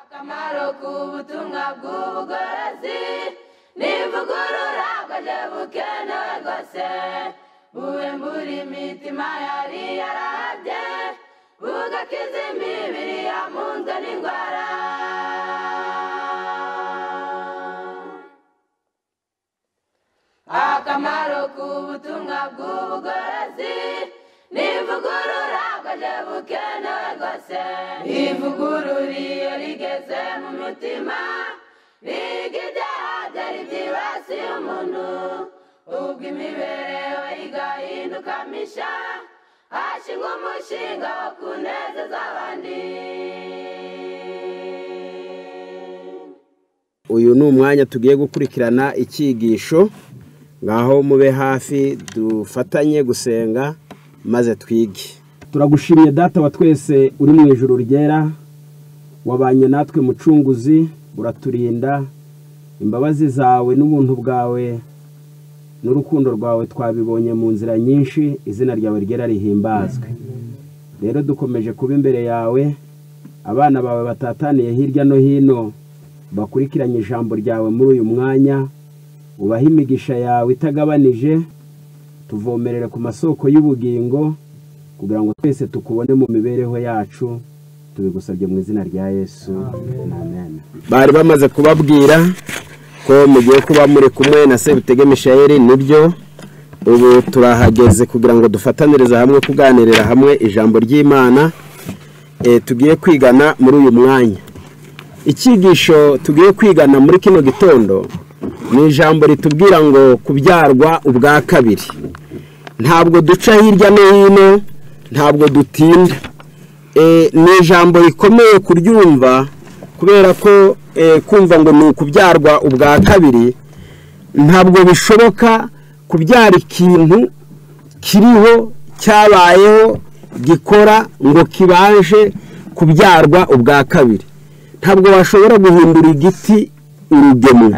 akamaro k'ubutumwa bw'ubugorozi n'ivugurura bwaje bukenewe rwose buwe muri imitima yari yarabye bugakiza imibiri yamunzwe n'indwara akamaro k'ubutumwa bw'ubugorozi n'ivugurura bwaje bukenewe rwose ivugurura iyo rigeze mu mutima riga ibyaha byari byibasiye umuntu ubwo imibereho igahinduka misha hashingwa umushinga wo kunezeza abandi uyu ni umwanya tugiye gukurikirana icyigisho ngaho mube hafi dufatanye gusenga maze twige turagushimye data wa twese uri mu ijuru ryera wabanye natwe mucunguzi uraturinda imbabazi zawe n'ubuntu bwawe n'urukundo rwawe twabibonye mu nzira nyinshi izina ryawe ryera rihimbazwe rero dukomeje kuba imbere yawe abana bawe batataniye hirya no hino bakurikiranye ijambo ryawe muri uyu mwanya ubahe imigisha yawe itagabanije tuvomerere ku masoko y'ubugingo kugira ngo twese tukubone mu mibereho yacu tubigusabye mu izina rya yesu amen bari bamaze kubabwira ko mugiye kuba muri kumwe na sebutege mishayeli nibyo ubu turahageze kugira ngo dufatanirize hamwe kuganirira hamwe ijambo ry'imana eh, tugiye kwigana muri uyu mwanya icyigisho tugiye kwigana muri kino gitondo ni ijambo ritubwira ngo kubyarwa ubwa kabiri ntabwo duca hirya no hino ntabwo dutinda E, ni ijambo rikomeye kuryumva kubera ko e, kumva ngo ni ukubyarwa ubwa kabiri ntabwo bishoboka kubyara ikintu kiriho cyabayeho gikora ngo kibashe kubyarwa ubwa kabiri ntabwo washobora guhindura igiti urugemwe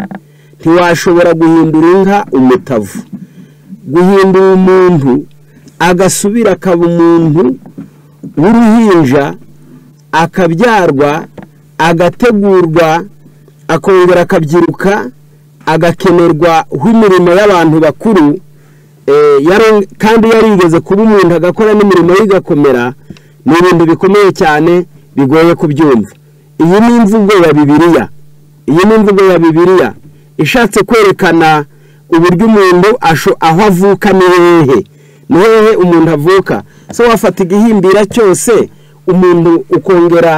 ntiwashobora guhindura inka umutavu guhindura umuntu agasubira akaba umuntu w'uruhinja akabyarwa agategurwa akongera akabyiruka agakenerwa nk'imirimo y'abantu bakuru eh, yari- kandi yarigeze kuba umuntu agakora n'imirimo ye igakomera ni ibintu bikomeye cyane bigoye kubyumva iyi ni imvugo ya bibiliya iyi ni imvugo ya bibiliya ishatse kwerekana uburyo umuntu asho- aho avuka ni hehe ni hehe umuntu avuka se wafata igihimbira cyose umuntu ukongera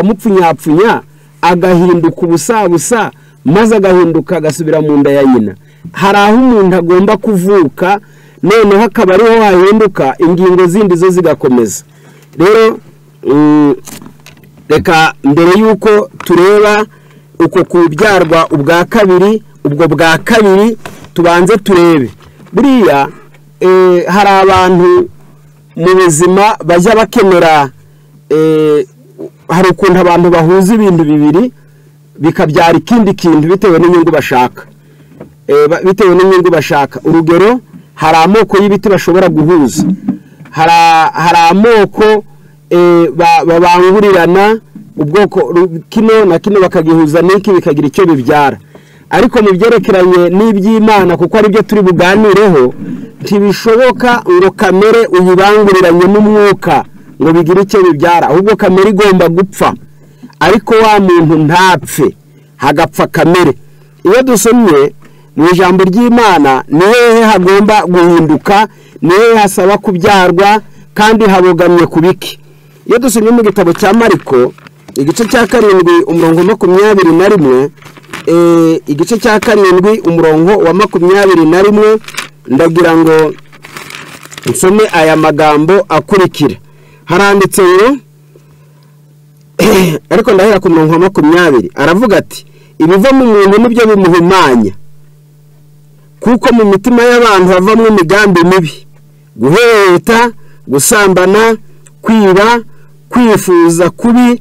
ukamupfunyapfunya agahinduka ubusabusa maze agahinduka agasubira mu nda ya nyina hari aho umuntu agomba kuvuka noneho akaba ariho hahinduka ingingo zindi zo zigakomeza rero mm, reka mbere y'uko tureba uko kubyarwa ubwa kabiri ubwo bwa kabiri tubanze turebe buriya eh, hari abantu mu buzima bajya bakenera eh, hari ukuntu abantu bahuza ibintu bibiri bikabyara ikindi kintu bitewe n'inyungu bashaka Eh, ba- bitewe n'inyungu bashaka urugero hari amoko y'ibiti bashobora guhuza hari a- hari amoko eh, ba- babangurirana ubwoko ru- kino na kino bakagihuza n'iki bikagira icyo bibyara ariko mu byerekeranye n'iby'imana kuko ari byo turi buganireho ntibishoboka ngo kamere uyibanguriranye n'umwuka ngo bigire icyo bibyara ahubwo kamere igomba gupfa ariko wa muntu ntapfe hagapfa kamere iyo dusomye mu ijambo ry'imana ni hehe hagomba guhinduka ni hehe hasaba kubyarwa kandi habogamye ku biki iyo dusomye mu gitabo cya mariko igice cya karindwi umurongo makumyabiri na rimwe eh, igice cya karindwi umurongo wa makumyabiri na rimwe ndagira ngo nsome aya magambo akurikira haranditse ngo ariko ndahera ku murongo wa makumyabiri aravuga ati ibiva mu muntu nibyo bimuhumanya kuko mu mitima y'abantu havamo imigambi mibi guheheta gusambana kwiba kwifuza kubi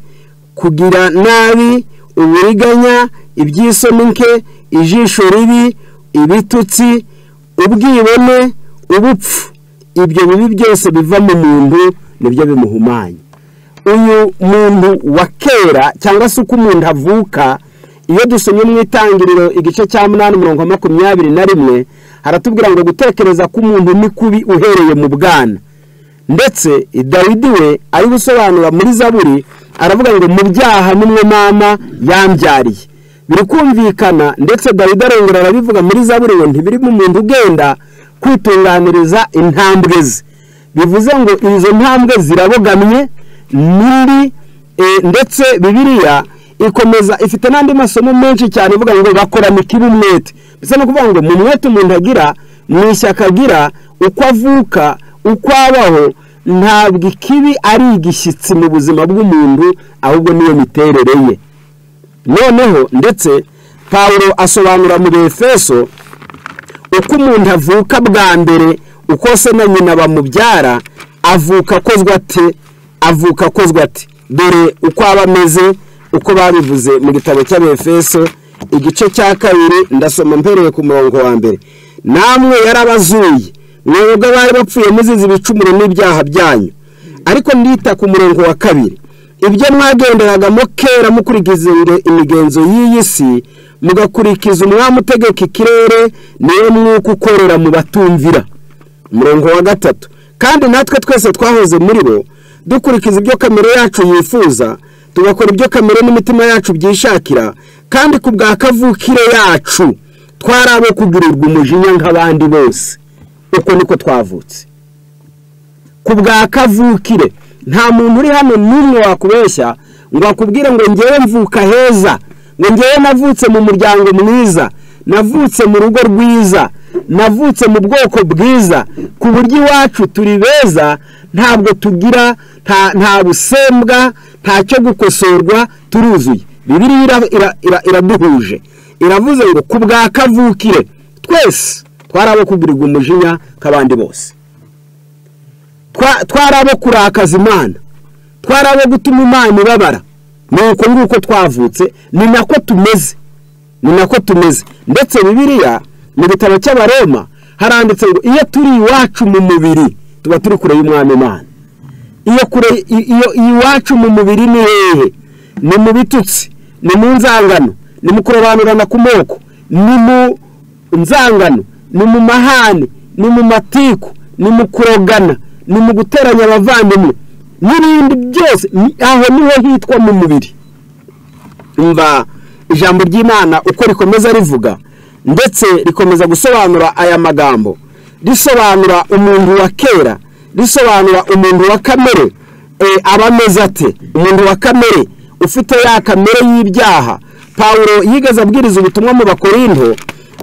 kugira nabi uburiganya iby'isoni nke ijisho ribi ibitutsi ubwibone ubupfu ibyo bibi byose biva mu muntu nibyo bimuhumanya uyu muntu wa kera cyangwa se uko umuntu avuka iyo dusomye mu itangiriro igice cya munani mirongo makumyabiri na rimwe haratubwira ngo gutekereza k'umuntu ni kubi uhereye mu bwana ndetse dawidi we ari gusobanura muri zaburi aravuga ngo mu byaha nimwe mama yambyariye biri kumvikana ndetse dawidi arongera arabivuga muri zaburi ngo ntibirimo umuntu ugenda kwitunganiriza intambwe ze bivuze ngo izo ntambwe zirabogamye muri ndetse bibiriya ikomeza ifite n'andi masomo menshi cyane ivuga ngo bakorana ikibi umwete bisa no kuvuga ngo mu mwete umuntu agira mu ishyaka agira uko avuka uko abaho ntabwo ikibi ari igishyitsi mu buzima bw'umuntu ahubwo niyo miterere ye noneho ndetse pawuro asobanura mu befeso uko umuntu avuka bwa mbere uko se na nyina bamubyara avuka akozwe ate avuka akozwe ate dore uko aba ameze uko babivuze mu gitabo cy'abefeso igice cya kabiri ndasoma mpereye ku murongo wa mbere namwe yarabazuye mwebwe bari bapfuye muzize ibicumuro n'ibyaha byanyu ariko ndita ku murongo wa kabiri ibyo mwagenderagamo kera mukurikiza imigenzo y'iyi si mugakurikiza umwami utegeka ikirere niyo mwuka ukorera mu batumvira umurongo wa gatatu kandi natwe twese twahoze muri bo dukurikiza ibyo kamere yacu yifuza tugakora ibyo kamere n'imitima yacu byishakira kandi ku bwa kavukire yacu twari abo kugirirwa umujinya nk'abandi bose uko niko twavutse ku bwa kavukire nta muntu uri hano n'umwe wakubeshya ngo akubwire ngo ngewe mvuka heza ngo ngewe navutse mu muryango mwiza navutse mu rugo rwiza navutse mu bwoko bwiza ku buryo iwacu turi beza ntabwo tugira nta busembwa ntacyo gukosorwa turuzuye bibiriya iraduhuje iravuze ngo ku bwa kavukire twese twari abo kugurirwa umujinya nk'abandi bose twari abo kurakaza imana twari abo gutuma imana ibabara ni uko nguko twavutse ni nako tumeze ni nako tumeze ndetse bibiriya mu bitabo cy'abaroma haranditse ngo iyo turi iwacu mu mubiri tuba turi kure y'umwami imana iyo kure iyo iwacu mu mubiri ni hehe ni mu bitutsi ni mu nzangano ni mu kurobanurana ku moko ni mu nzangano ni mu mahane ni mu matiku ni mu kurogana ni mu guteranya abavandimwe n'ibindi byose aho niho hitwa mu mubiri mva ijambo ry'imana uko rikomeza rivuga ndetse rikomeza gusobanura aya magambo risobanura umuntu wa kera risobanura umuntu wa kamere aba ameze ate umuntu wa kamere ufite ya kamere y'ibyaha pawuro yigeze abwiriza ubutumwa mu bakorinto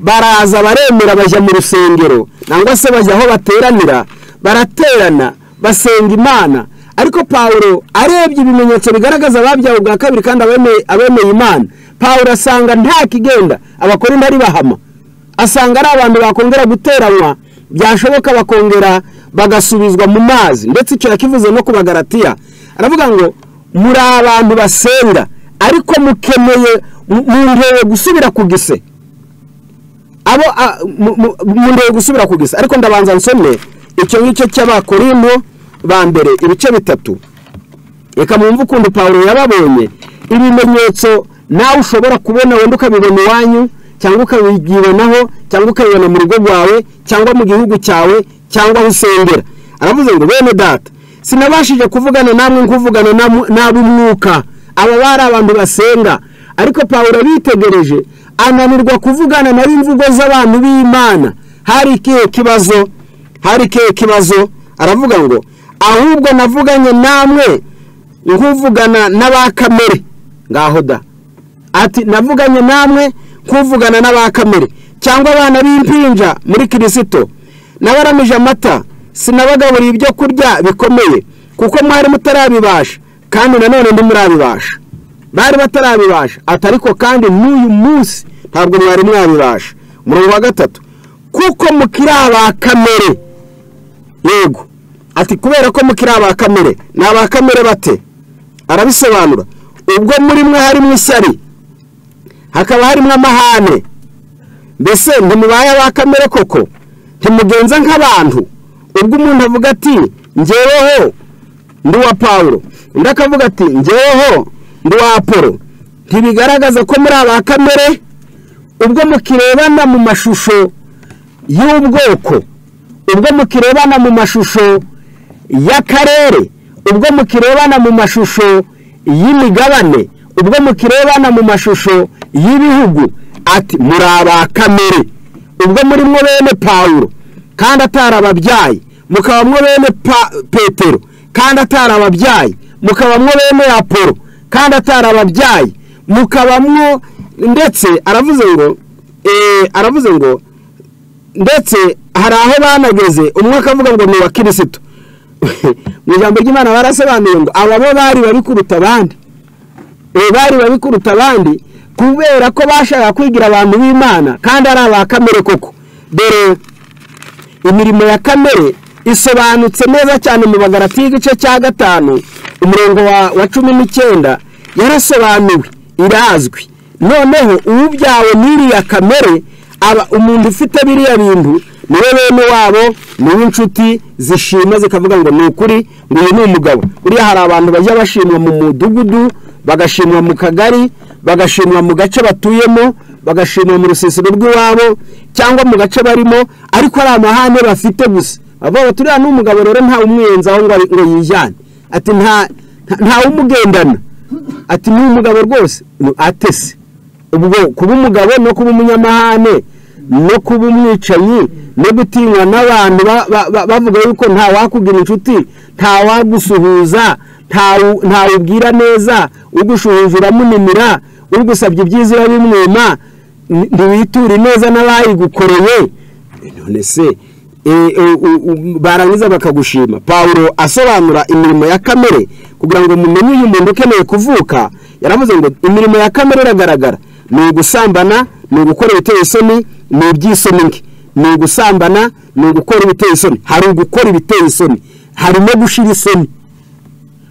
baraza baremera bajya mu rusengero nangwa se bajya aho bateranira baraterana basenga imana ariko pawuro arebye ibimenyetso bigaragaza ababyawe bwa kabiri kandi abemeye imana pawuro asanga nta kigenda abakorinto ari bahama asanga ari abantu bakongera guteranwa byashoboka bakongera bagasubizwa mu mazi ndetse icyo yakivuze no ku bagaratiya aravuga ngo muri abantu basenga ariko mukeneye muntuye gusubira ku gise abo muntuye gusubira ku gise ariko ndabanza nsomye icyo ngicyo cy'abakorimo ba mbere ibice bitatu reka mwumve ukuntu pawuro yababonye ibimenyetso nawe ushobora kubona wenda ukabibona iwanyu cyangwa ukabibonaho cyangwa ukabibona mu rugo rwawe cyangwa mu gihugu cyawe cyangwa aho usengera aravuze ngo bene data sinabashije kuvugana namwe nk'uvugana n'ab'umwuka aba bari abantu basenga ariko pawuro abitegereje ananirwa kuvugana nari imvugo z'abantu b'imana hari ikihe kibazo hari ikihe kibazo aravuga ngo ahubwo navuganye namwe nk'uvugana n'abakamere ngaho da ati navuganye namwe nk'uvugana n'abakamere cyangwa abana b'impinja muri kirisito nabaramije amata sinabagaburiye ibyo kurya bikomeye kuko mwari mutarabibasha kandi nanone ndi murabibasha bari batarabibasha atariko kandi n'uyu munsi ntabwo mwari mwabibasha umurongo wa gatatu kuko mukiri abakamere yego ati kubera ko mukiri abakamere ni abakamere bate arabisobanura ubwo muri mwe harimo ishyari hakaba harimo amahane mbese ntimubaye abakamere koko ntimugenza nk'abantu ubwo umuntu avuga ati ngeweho ndi uwa pawuro undi akavuga ati ngeweho ndi uwa apolo ntibigaragaza ko muri aba kamere ubwo mukirebana mu mashusho y'ubwoko ubwo mukirebana mu mashusho y'akarere ubwo mukirebana mu mashusho y'imigabane ubwo mukirebana mu mashusho y'ibihugu ati muri aba kamere ubwo muri mwo bene pawuro kandi atarababyaye mukaba mwo bene petero kandi atarababyaye mukaba mwo bene apolo kandi atarababyaye mukaba mwo ndetse aravuze ngo aravuze ngo ndetse hari aho banageze umwe akavuga ngo ni uwa kirisitu mu ijambo ry'imana barasobanuye ngo aba bo bari babi kuruta abandi bari babi kuruta abandi kubera ko bashaka kwigira abantu b'imana kandi ari aba kamere koko dore imirimo ya kamere isobanutse neza cyane mu bagarati y'igice cya gatanu umurongo wa cumi n'icyenda yarasobanuwe irazwi noneho uwubyawe n'iriya kamere aba umuntu ufite biriya bintu niwe bene wabo niwe inshuti zishima zikavuga ngo ni ukuri ngo uyu ni umugabo buriya hari abantu bajya bashimwa mu mudugudu bagashimwa mu kagari bagashimwa mu gace batuyemo bagashimwa mu rusisiro rw'iwabo cyangwa mu gace barimo ariko ari amahane bafite gusa bavuga ngo turiya ni umugabo rero ntawe umwiyenzaho ngo yijyane ati ntawe umugendana ati ni umugabo rwose atese ubwo kuba umugabo no kuba umunyamahane no kuba umwicanyi no gutinywa n'abantu bavuga yuko nta wakugira inshuti nta wagusuhuza ntawe ubwira neza ugushuhuje uramunimira ugusabye ibyiza urabimwema ntiwiture neza n'abayigukoreye none se barangiza bakagushima paul asobanura imirimo ya kamere kugira ngo mumenye uyu muntu ukeneye kuvuka yaravuze ngo imirimo ya kamere iragaragara ni ugusambana ni ugukora ibiteye isoni ni iby'isoni nke ni ugusambana ni ugukora ibiteye isoni hari ugukora ibiteye isoni hari no gushira isoni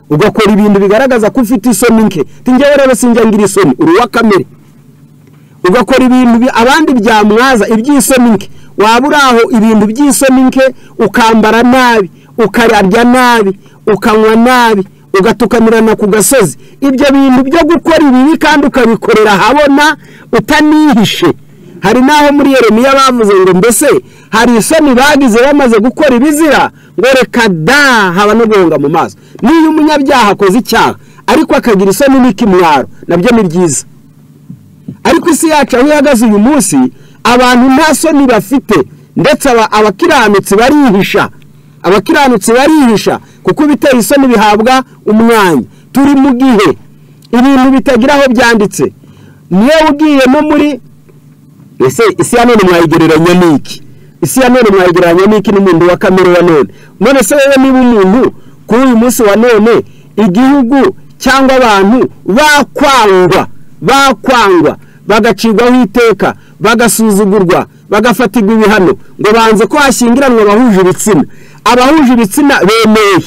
ugakora ibintu bigaragaza ko ufite isoni nke tingewe rero sinjya ngira isoni uri uwa kamere ugakora ibintu abandi byamwaza iby'isoni nke waba uri aho ibintu by'isoni nke ukambara nabi ukararya nabi ukanywa nabi ugatukamirana ku gasozi ibyo bintu byo gukora ibibi kandi ukabikorera ahabona utanihishe hari n'aho muri Yeremiya bavuze ngo mbese hari isoni bagize bamaze gukora ibizira ngo reka da haba no guhunga mu maso niyo umunyabyaha akoze icyaha ariko akagira isoni n'ikimwaro nabyo ni byiza ariko isi yacu aho ihagaze uyu munsi abantu nta soni bafite ndetse abakiranutsi barihisha abakiranutsi barihisha kuko ibiteye isoni bihabwa umwanya turi mu gihe ibintu bitagira aho byanditse niyo ugiye no muri ese isi ya none mwayigereranya n'iki isi ya none mwayigereranya n'iki n'umuntu wa kamere wa none none se wowe niba umuntu kuri uyu munsi wa none igihugu cyangwa abantu bakwangwa bakwangwa bagacirwaho iteka bagasuzugurwa bagafatirwa ibihano ngo banze ko hashyingiranwa abahuje ibitsina abahuje ibitsina bemewe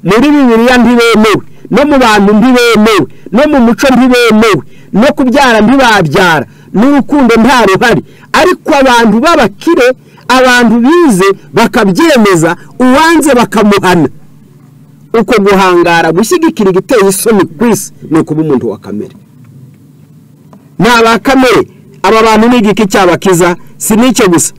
muri bibiriya ntibemewe no mu bantu ntibemewe no mu muco ntibemewe no kubyara ntibabyara n'urukundo nta ruhari ariko abantu b'abakire abantu bize bakabyemeza uwanze bakamuhana uko guhangara gushyigikira igiteye isoni ku isi ni ukuba umuntu wa kamere ni abakamere aba bantu ni igiki cyabakiza si n'icyo gusa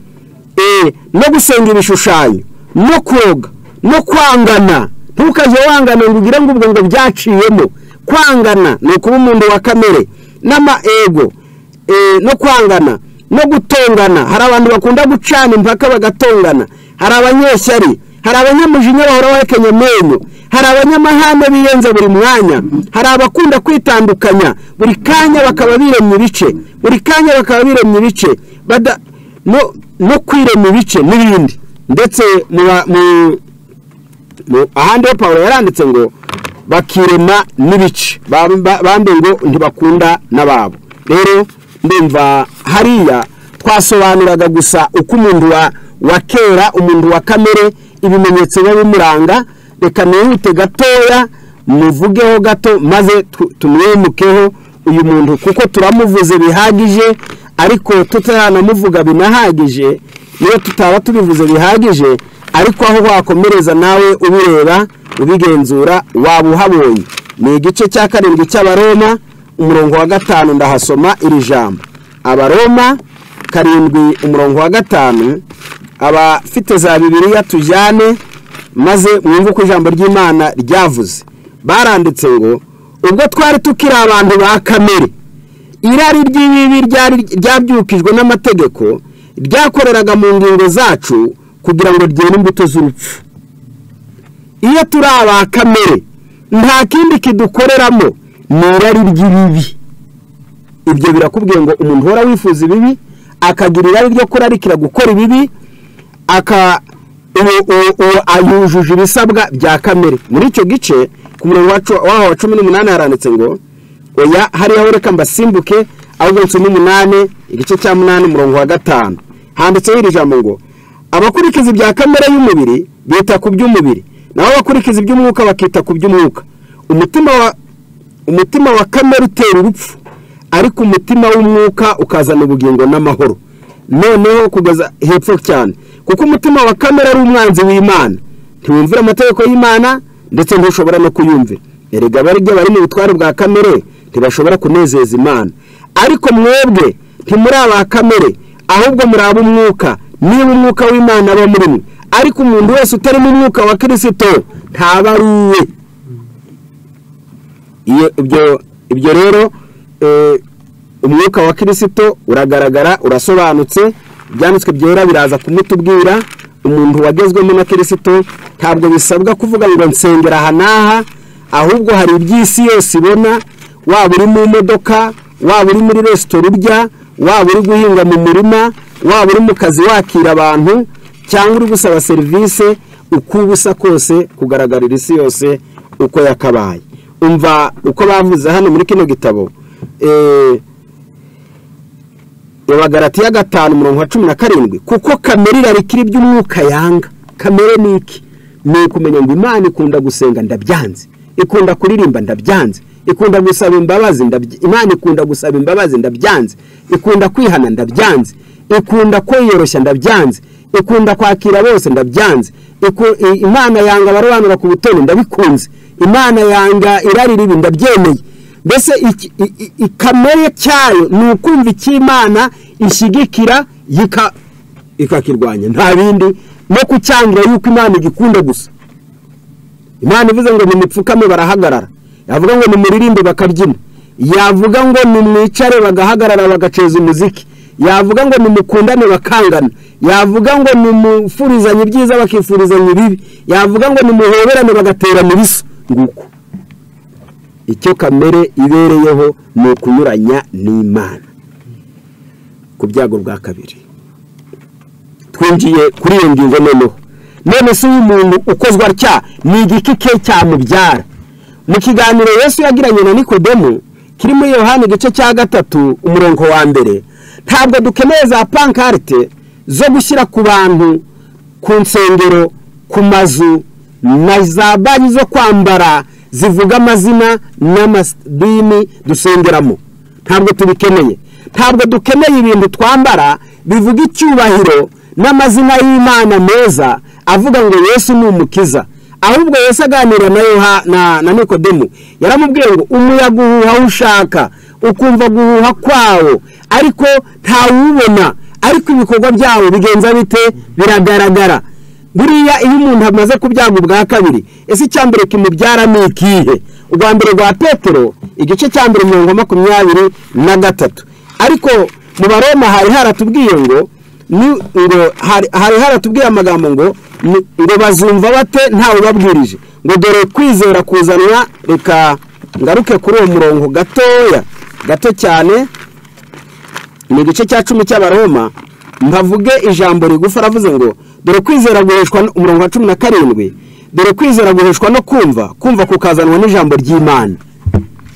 no gusenga ibishushanyo no koga no kwangana ntukajye wangana ngo ugire ngo ubwo ngo byaciyemo kwangana ni ukuba umuntu wa kamere n'amaego no kwangana no gutongana hari abantu bakunda gucana impaka bagatongana hari abanyeshyari hari abanyamujinya bahora bahekenya amenyo hari abanyamahane biyenza buri mwanya hari abakunda kwitandukanya buri kanya bakaba biremye ibice buri kanya bakaba biremye ibice no kwirema ibice n'ibindi ndetse ahandi ho paul yaranditse ngo bakirema n'ibice bambe ngo ntibakunda n'ababo rero ndumva hariya twasobanuraga gusa uko umuntu wa kera umuntu wa kamere ibimenyetso biba bimuranga reka nihute gatoya muvugeho gato maze tumwimukeho uyu muntu kuko turamuvuze bihagije ariko tutanamuvuga binahagije iyo tutaba tubivuze bihagije ariko aho wakomereza nawe ubireba ubigenzura waba uhabonye ni igice cya karindwi cy'abaroma umurongo wa gatanu ndahasoma iri jambo abaroma karindwi umurongo wa gatanu abafite za bibiriya tujyane maze mwumve uko ijambo ry'imana ryavuze baranditse ngo ubwo twari tukiri abantu ba kamere irari ry'ibibi ryari ryabyukijwe n'amategeko ryakoreraga mu ngingo zacu kugira ngo ryere imbuto z'urupfu iyo turi aba kamere nta kindi kidukoreramo ni irari ry'ibibi ibyo birakubwiye ngo umuntu uhora wifuza ibibi akagira irari ryo kurarikira gukora ibibi aka yujuje ibisabwa bya kamere muri icyo gice ku murongo waho wa cumi n'umunani haranditse ngo oya hariya reka mbasimbuke ahubwo cumi n'umunani igice cya munani umurongo wa gatanu handitseho iri jambo ngo abakurikiza ibya kamere y'umubiri bita ku by'umubiri naho abakurikiza iby'umwuka bakita ku by'umwuka umutima wa kamere utera urupfu ariko umutima w'umwuka ukazana ubugingo n'amahoro noneho kugeza hepfo cyane kuko umutima wa kamere ari umwanzi w'imana ntiwumvira amategeko y'imana ndetse ntushobora no kuyumvira erega abaryo bari mu butware bwa kamere ntibashobora kunezeza imana ariko mwebwe ntimuri aba kamere ahubwo muri ab'umwuka niba umwuka w'imana aba muri mwe ariko umuntu wese utarimo umwuka wa kirisito ntaba ari uwe ibyo rero umwuka wa kirisito uragaragara urasobanutse ibyanditswe byera biraza kumutubwira umuntu wagezwemo na kirisito ntabwo bisabwa kuvuga ngo nsengera aha n'aha ahubwo hari iby'isi yose ibona waba uri mu modoka waba uri muri resitora urya waba uri guhinga mu murima waba uri mu kazi wakira abantu cyangwa uri gusaba serivisi uko uba usa kose kugaragarira isi yose uko yakabaye umva uko bavuze hano muri kino gitabo bagaratiya gatanu umurongo wa cumi na karindwi kuko kamere irarikira iby'umwuka yanga kamere ni iki ni ukumenya ngo imana ikunda gusenga ndabyanze ikunda kuririmba ndabyanze ikunda gusaba imbabazi imana ikunda gusaba imbabazi ndabyanze ikunda kwihana ndabyanze ikunda kwiyoroshya ndabyanze ikunda kwakira bose ndabyanze imana yanga abarobanura ku butoni ndabikunze imana yanga irari ribi ndabyemeye mbese ikamere cyayo ni ukumva icy'imana ishyigikira ikakirwanya nta bindi no kucyangira yuko imana igikunda gusa imana ivuze ngo nimupfukame barahagarara yavuga ngo nimuririmbe bakabyina yavuga ngo nimwicare bagahagarara bagaceza umuziki yavuga ngo nimukundane bakangana yavuga ngo nimufurizanye ibyiza bakifurizanya ibibi yavuga ngo nimuhoberane bagaterana ibiso nguko icyo kamere ibereyeho ni ukunyuranya n'imana ku byago bwa kabiri twinjiye kuri iyo ngingo noneho none si umuntu ukozwa atya ni igiti ke cyamubyara mu kiganiro Yesu yagiranye na nikodemu kiri muri yohani igice cya gatatu umurongo wa mbere ntabwo dukeneye za pankarite zo gushyira ku bantu ku nsengero ku mazu na za banki zo kwambara zivuga amazina n'amadini dusengeramo ntabwo tubikeneye ntabwo dukeneye ibintu twambara bivuga icyubahiro n'amazina y'imana meza avuga ngo yesu ni umukiza ahubwo yesu aganira na na nikodemu yaramubwiye ngo umuyaga uhuha aho ushaka ukumva guhuha kwawo ariko ntawubona ariko ibikorwa byawo bigenza bite biragaragara buriya iyo umuntu amaze kubyaga ubwa kabiri ese icya mbere kimubyara ni ikihe ubwa mbere rwa petero igice cya mbere mirongo makumyabiri na gatatu ariko mu baroma hari haratubwiye ngo hari haratubwiye amagambo ngo ngo bazumva bate ntawe ubabwirije ngo dore kwizera kuzanwa reka ngaruke kuri uwo murongo gatoya gato cyane ni igice cya cumi cy'abaroma nkavuge ijambo rigufi aravuze ngo dore kwizera guheshwa umurongo wa cumi na karindwi dore kwizera guheshwa no kumva kumva kukazanwa n'ijambo ry'imana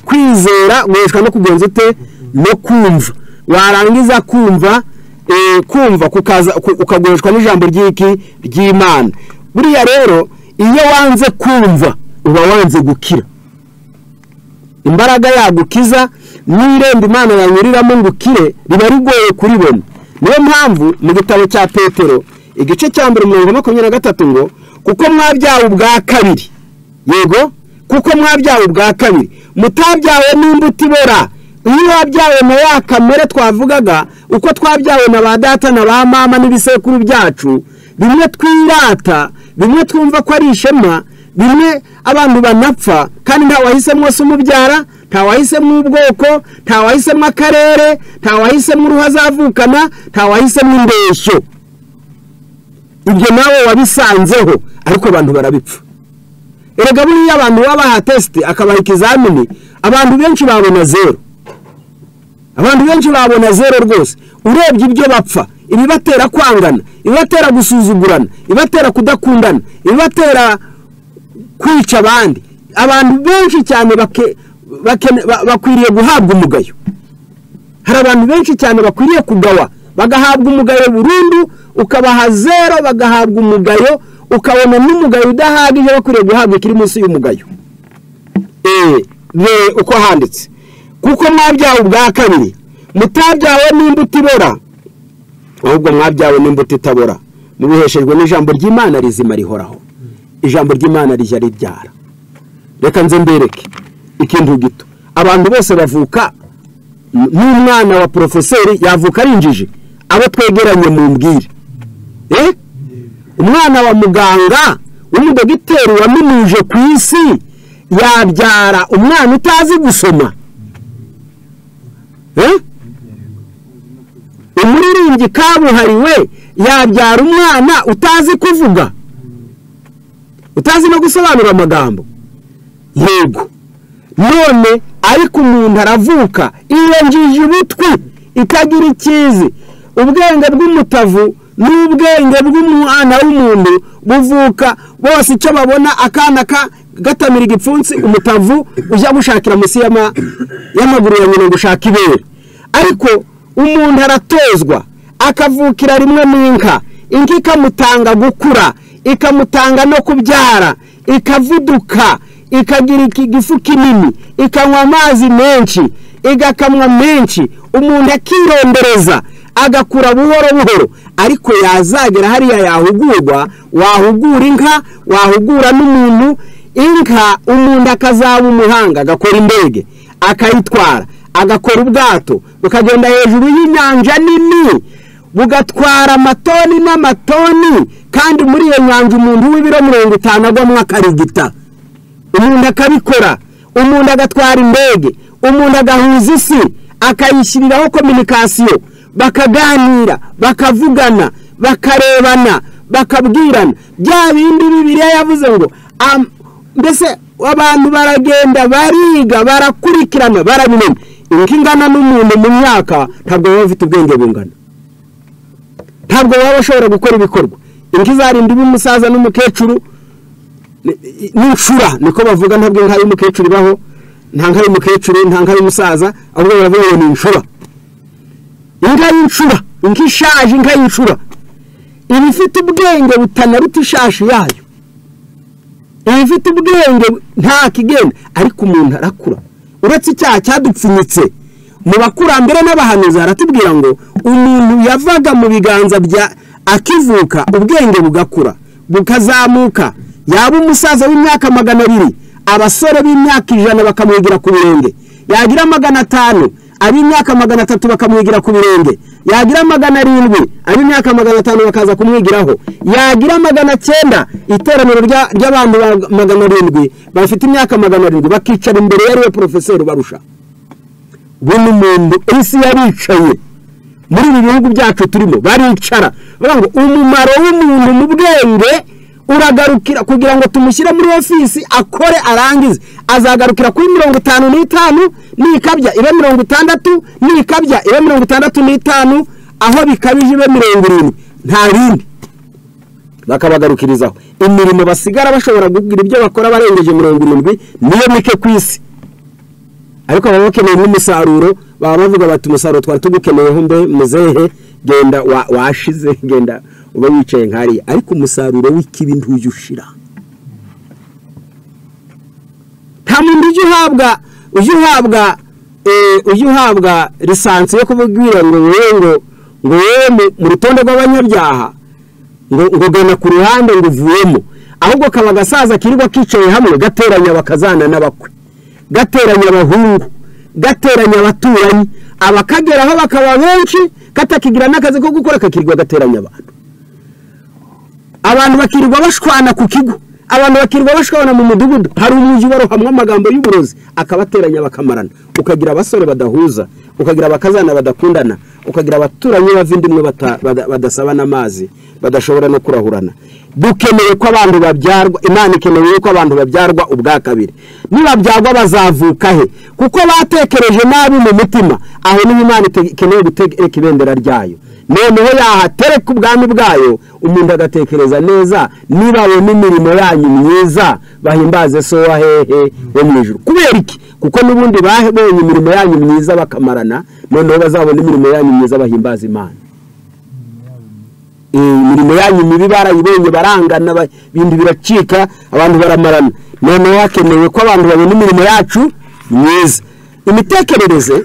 kwizera guheshwa no kugenza ute no kumva warangiza kumva kumva ukaguheshwa n'ijambo ry'iki ry'imana buriya rero iyo wanze kumva uba wanze gukira imbaraga yagukiza n'irembo imana yanyuriramo ngo ukire riba rigoye kuribona niyo mpamvu mu gitabo cya petero igice cya mbere mirongo makumyabiri na gatatu ngo kuko mwabyawe ubwa kabiri yego kuko mwabyawe ubwa kabiri mutabyawe n'imbuto ibora iyo wabyawe na ya kamere twavugaga uko twabyawe na ba data na ba mama n'ibisekuru byacu bimwe twirata bimwe twumva ko ari ishema bimwe abantu banapfa kandi nta wahisemo se umubyara nta wahisemo ubwoko nta wahisemo akarere nta wahisemo uruhu azavukana nta wahisemo indeshyo ibyo nawe wabisanzeho ariko abantu barabipfa erega buriya abantu baba bahatesite akabaha ikizamini abantu benshi babona zeru abantu benshi babona zeru rwose urebye ibyo bapfa ibibatera kwangana ibibatera gusuzugurana ibibatera kudakundana ibibatera kwica abandi abantu benshi cyane bakwiriye guhabwa umugayo hari abantu benshi cyane bakwiriye kugawa bagahabwa umugayo burundu ukabaha zero bagahabwa umugayo ukabona n'umugayo udahagije bakwiriye guhabwa ikiri munsi y'umugayo eee uko handitse kuko mwabyawe ubwa kabiri mutabyawe n'imbuto ibora ahubwo mwabyawe n'imbuto itabora mubiheshejwe n'ijambo ry'imana rizima rihoraho ijambo ry'imana rijya ribyara reka nze mbereke ikintu gito abantu bose bavuka n'umwana wa porofeseri yavuka ari injiji abo twegeranye mu mbwire umwana wa muganga w'umudogiteri waminuje ku isi yabyara umwana utazi gusoma umuririmbyi kabuhariwe yabyara umwana utazi kuvuga utazi no gusobanura amagambo yego none ariko umuntu aravuka irengeje ubutwi itagira ikizi ubwenge bw'umutavu n'ubwenge bw'umwana w'umuntu buvuka bose icyo babona akana gatamira igipfunsi umutavu ujya gushakira munsi y'amaguru ya nyina gushaka ibere ariko umuntu aratozwa akavukira rimwe mu nka inka ikamutanga gukura ikamutanga no kubyara ikavuduka ikagira igifu kinini ikanywa amazi menshi igakamwa menshi umuntu akirondereza agakura buhoro buhoro ariko yazagera hariya yahugurwa wahugura inka wahugura n'umuntu inka umuntu akazaba umuhanga agakora indege akayitwara agakora ubwato bukagenda hejuru y'inyanja nini bugatwara amatoni n'amatoni kandi muri iyo nyanja umuntu w'ibiro mirongo itanu agwamo akarigita umuntu akabikora umuntu agatwara indege umuntu agahuza isi akayishyiriraho kominikasiyo bakaganira bakavugana bakarebana bakabwirana bya bindi bibiriya yavuze ngo mbese abantu baragenda bariga barakurikirana barabimenya inka ingana n'umuntu mu myaka ntabwo baba bafite ubwenge bungana ntabwo baba bashobora gukora ibikorwa inka izarinda iba umusaza n'umukecuru n'inshura niko bavuga ntabwo inka y'umukecuru ibaho nta nka y'umukecuru nta nka y'umusaza ahubwo baravuga ngo ni inshura inka y'inshura inka ishaje inka y'inshura iba ifite ubwenge butanaruta ishashi yayo iba ifite ubwenge nta kigenda ariko umuntu arakura uretse icyaha cyadupfunyitse mu bakurambere n'abahanuzi haratubwira ngo umuntu yavaga mu biganza bya akivuka ubwenge bugakura bukazamuka yaba umusaza w'imyaka magana abiri abasore b'imyaka ijana bakamwigira ku birenge yagira magana atanu ab'imyaka magana atatu bakamwigira ku birenge yagira magana arindwi ab'imyaka magana atanu bakaza kumwigiraho yagira magana cyenda iteraniro ry'abantu magana arindwi bafite imyaka magana arindwi bakicara imbere yariwe porofeseri barusha buri muntu isi yaricaye muri ibi bihugu byacu turimo baricara bavuga ngo umumaro w'umuntu mu bwenge uragarukira kugira ngo tumushyire muri ofisi akore arangize azagarukira kuri mirongo itanu n'itanu nikabya ibe mirongo itandatu nikabya ibe mirongo itandatu n'itanu aho bikabije ibe mirongo irindwi nta bindi bakabagarukirizaho imirimo basigara bashobora kugira ibyo bakora barengeje mirongo irindwi niyo mike ku isi ariko baba bakeneye nk'umusaruro baba bavuga bati umusaruro twari tugukeneyeho mbe muzehe genda washize genda uba wicaye nkariya ariko umusaruro w'ikibi ntujya ushira nta muntu ujya uhabwa ujya uhabwa ujya uhabwa lisansi yo kubwira ngo wowe ngo wowe mu rutonde rw'abanyabyaha ngo ugana ku ruhande ngo uvuyemo ahubwo kaba agasaza kirirwa kicaye hamwe gateranya bakazana n'abakwe gateranya abahungu gateranya abaturanyi abakageraho bakaba benshi katakigira n'akazi ko gukora kakirirwa gateranya abantu abantu bakirirwa bashwana ku kigo abantu bakirirwa bashwana mu mudugudu hari umujyi barohamwa amagambo y'uburozi akabateranya bakamarana ukagira abasore badahuza ukagira abakazana badakundana ukagira abaturanyi bavindimwe bata- bada- badasabana amazi badashobora no kurahurana dukeneye ko abantu babyarwa imana ikeneye yuko abantu babyarwa ubwa kabiri nibabyarwa bazavuka he kuko batekereje nabi mu mutima aho niho imana ite- ikeneye gutereka ibendera ryayo noneho yahatereka ubwami bwayo umuntu agatekereza neza nibawe n'imirimo yanyu myiza bahimbaze so wa hehe wo mu ijuru kubera iki kuko n'ubundi babonye imirimo yanyu myiza bakamarana noneho bazabona imirimo yanyu myiza bahimbaza imana Eh, imirimo yanyu mibi barayibonye barangana ba- ibintu biracika abantu baramarana noneho hakenewe ko abantu babona imirimo yacu myiza imitekerereze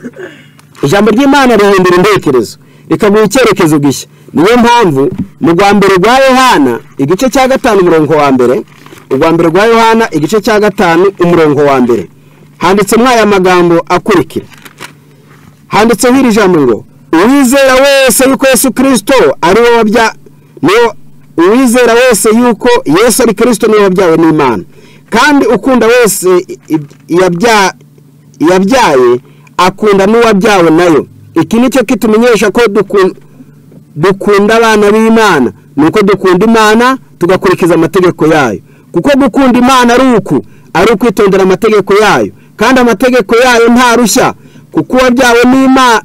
ijambo ry'imana rihindura intekerezo rikaguha icyerekezo gishya niyo mpamvu mu rwa mbere rwa yohana igice cya gatanu umurongo wa mbere urwa mbere rwa yohana igice cya gatanu umurongo wa mbere handitsemo aya magambo akurikira handitseho iri jambo ngo uwizera wese yuko yesu kirisito ari we wabya niwo uwizera wese yuko yesu ari kirisito niwe wabyawe n'imana kandi ukunda wese i- i- yabya- yabyaye akunda n'uwabyawe nayo iki ni cyo kitumenyesha ko dukun- dukunda abana b'imana ni uko dukunda imana tugakurikiza amategeko yayo kuko gukunda imana ari uku ari ukwitondera amategeko yayo kandi amategeko yayo nta rushya kuko uwabyawe n'imana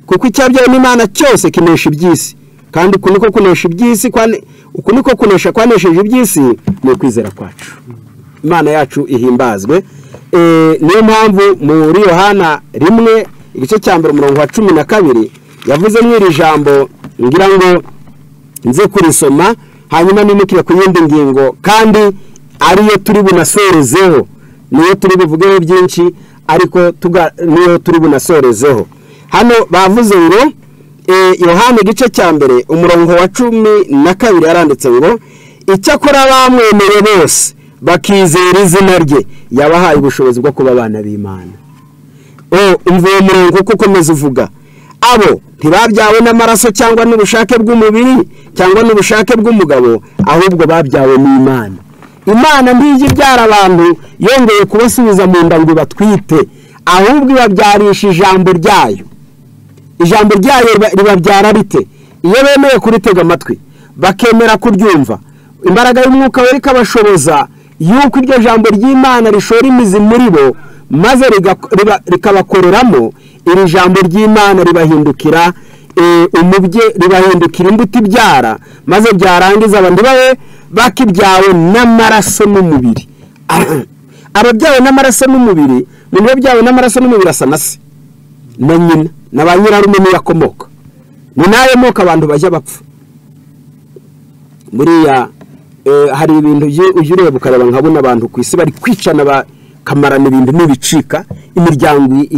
kuko icyabyawe n'imana cyose kinesha iby'isi kandi uku niko kunesha iby'isi kwane- uku niko kunesha kwanesheje iby'isi ni ukwizera kwacu imana yacu ihimbazwe Eh, niyo mpamvu muri yohana rimwe igice cya mbere umurongo wa cumi na kabiri yavuze iri jambo ngira ngo nze kurisoma hanyuma nimukire ku yindi ngingo kandi ariyo turi bunasorezeho niyo turi buvugeho byinshi ariko tuga- niyo turi bunasorezeho hano bavuze ngo eh, yohana igice cya mbere umurongo wa cumi na kabiri yaranditse ngo icyakora bamwemeye bose bakizera izina rye yabahaye ubushobozi bwo kuba abana b'imana o umva uwo murongo uko ukomeza uvuga abo ntibabyawe n'amaraso cyangwa n'ubushake bw'umubiri cyangwa n'ubushake bw'umugabo ahubwo babyawe n'imana imana ntijya ibyara abantu yongeye kubasubiza mu nda ngo batwite ahubwo ibabyarisha ijambo ryayo ijambo ryayo riba- ribabyara rite iyo bemeye kuritega amatwi bakemera kuryumva imbaraga y'umwuka we rikabashoboza yuko iryo jambo ry'imana rishora imizi muri bo maze rigako- riba- rikabakoreramo iri jambo ry'imana ribahindukira eh, umubye ribahindukira imbuto ibyara maze byarangiza abantu babe bakibyawe n'amaraso n'umubiri ababyawe n'amaraso n'umubiri mu biba byawe n'amaraso n'umubiri asa na se na nyina na ba nyirarume niyo akomoka ni nayo moko abantu bajya bapfa buriya eh, hari ibintu ujya- ujya ureba ukareba nkabona abantu ku isi bari kwicana bakamarana ibintu n'ibicika imiryango i-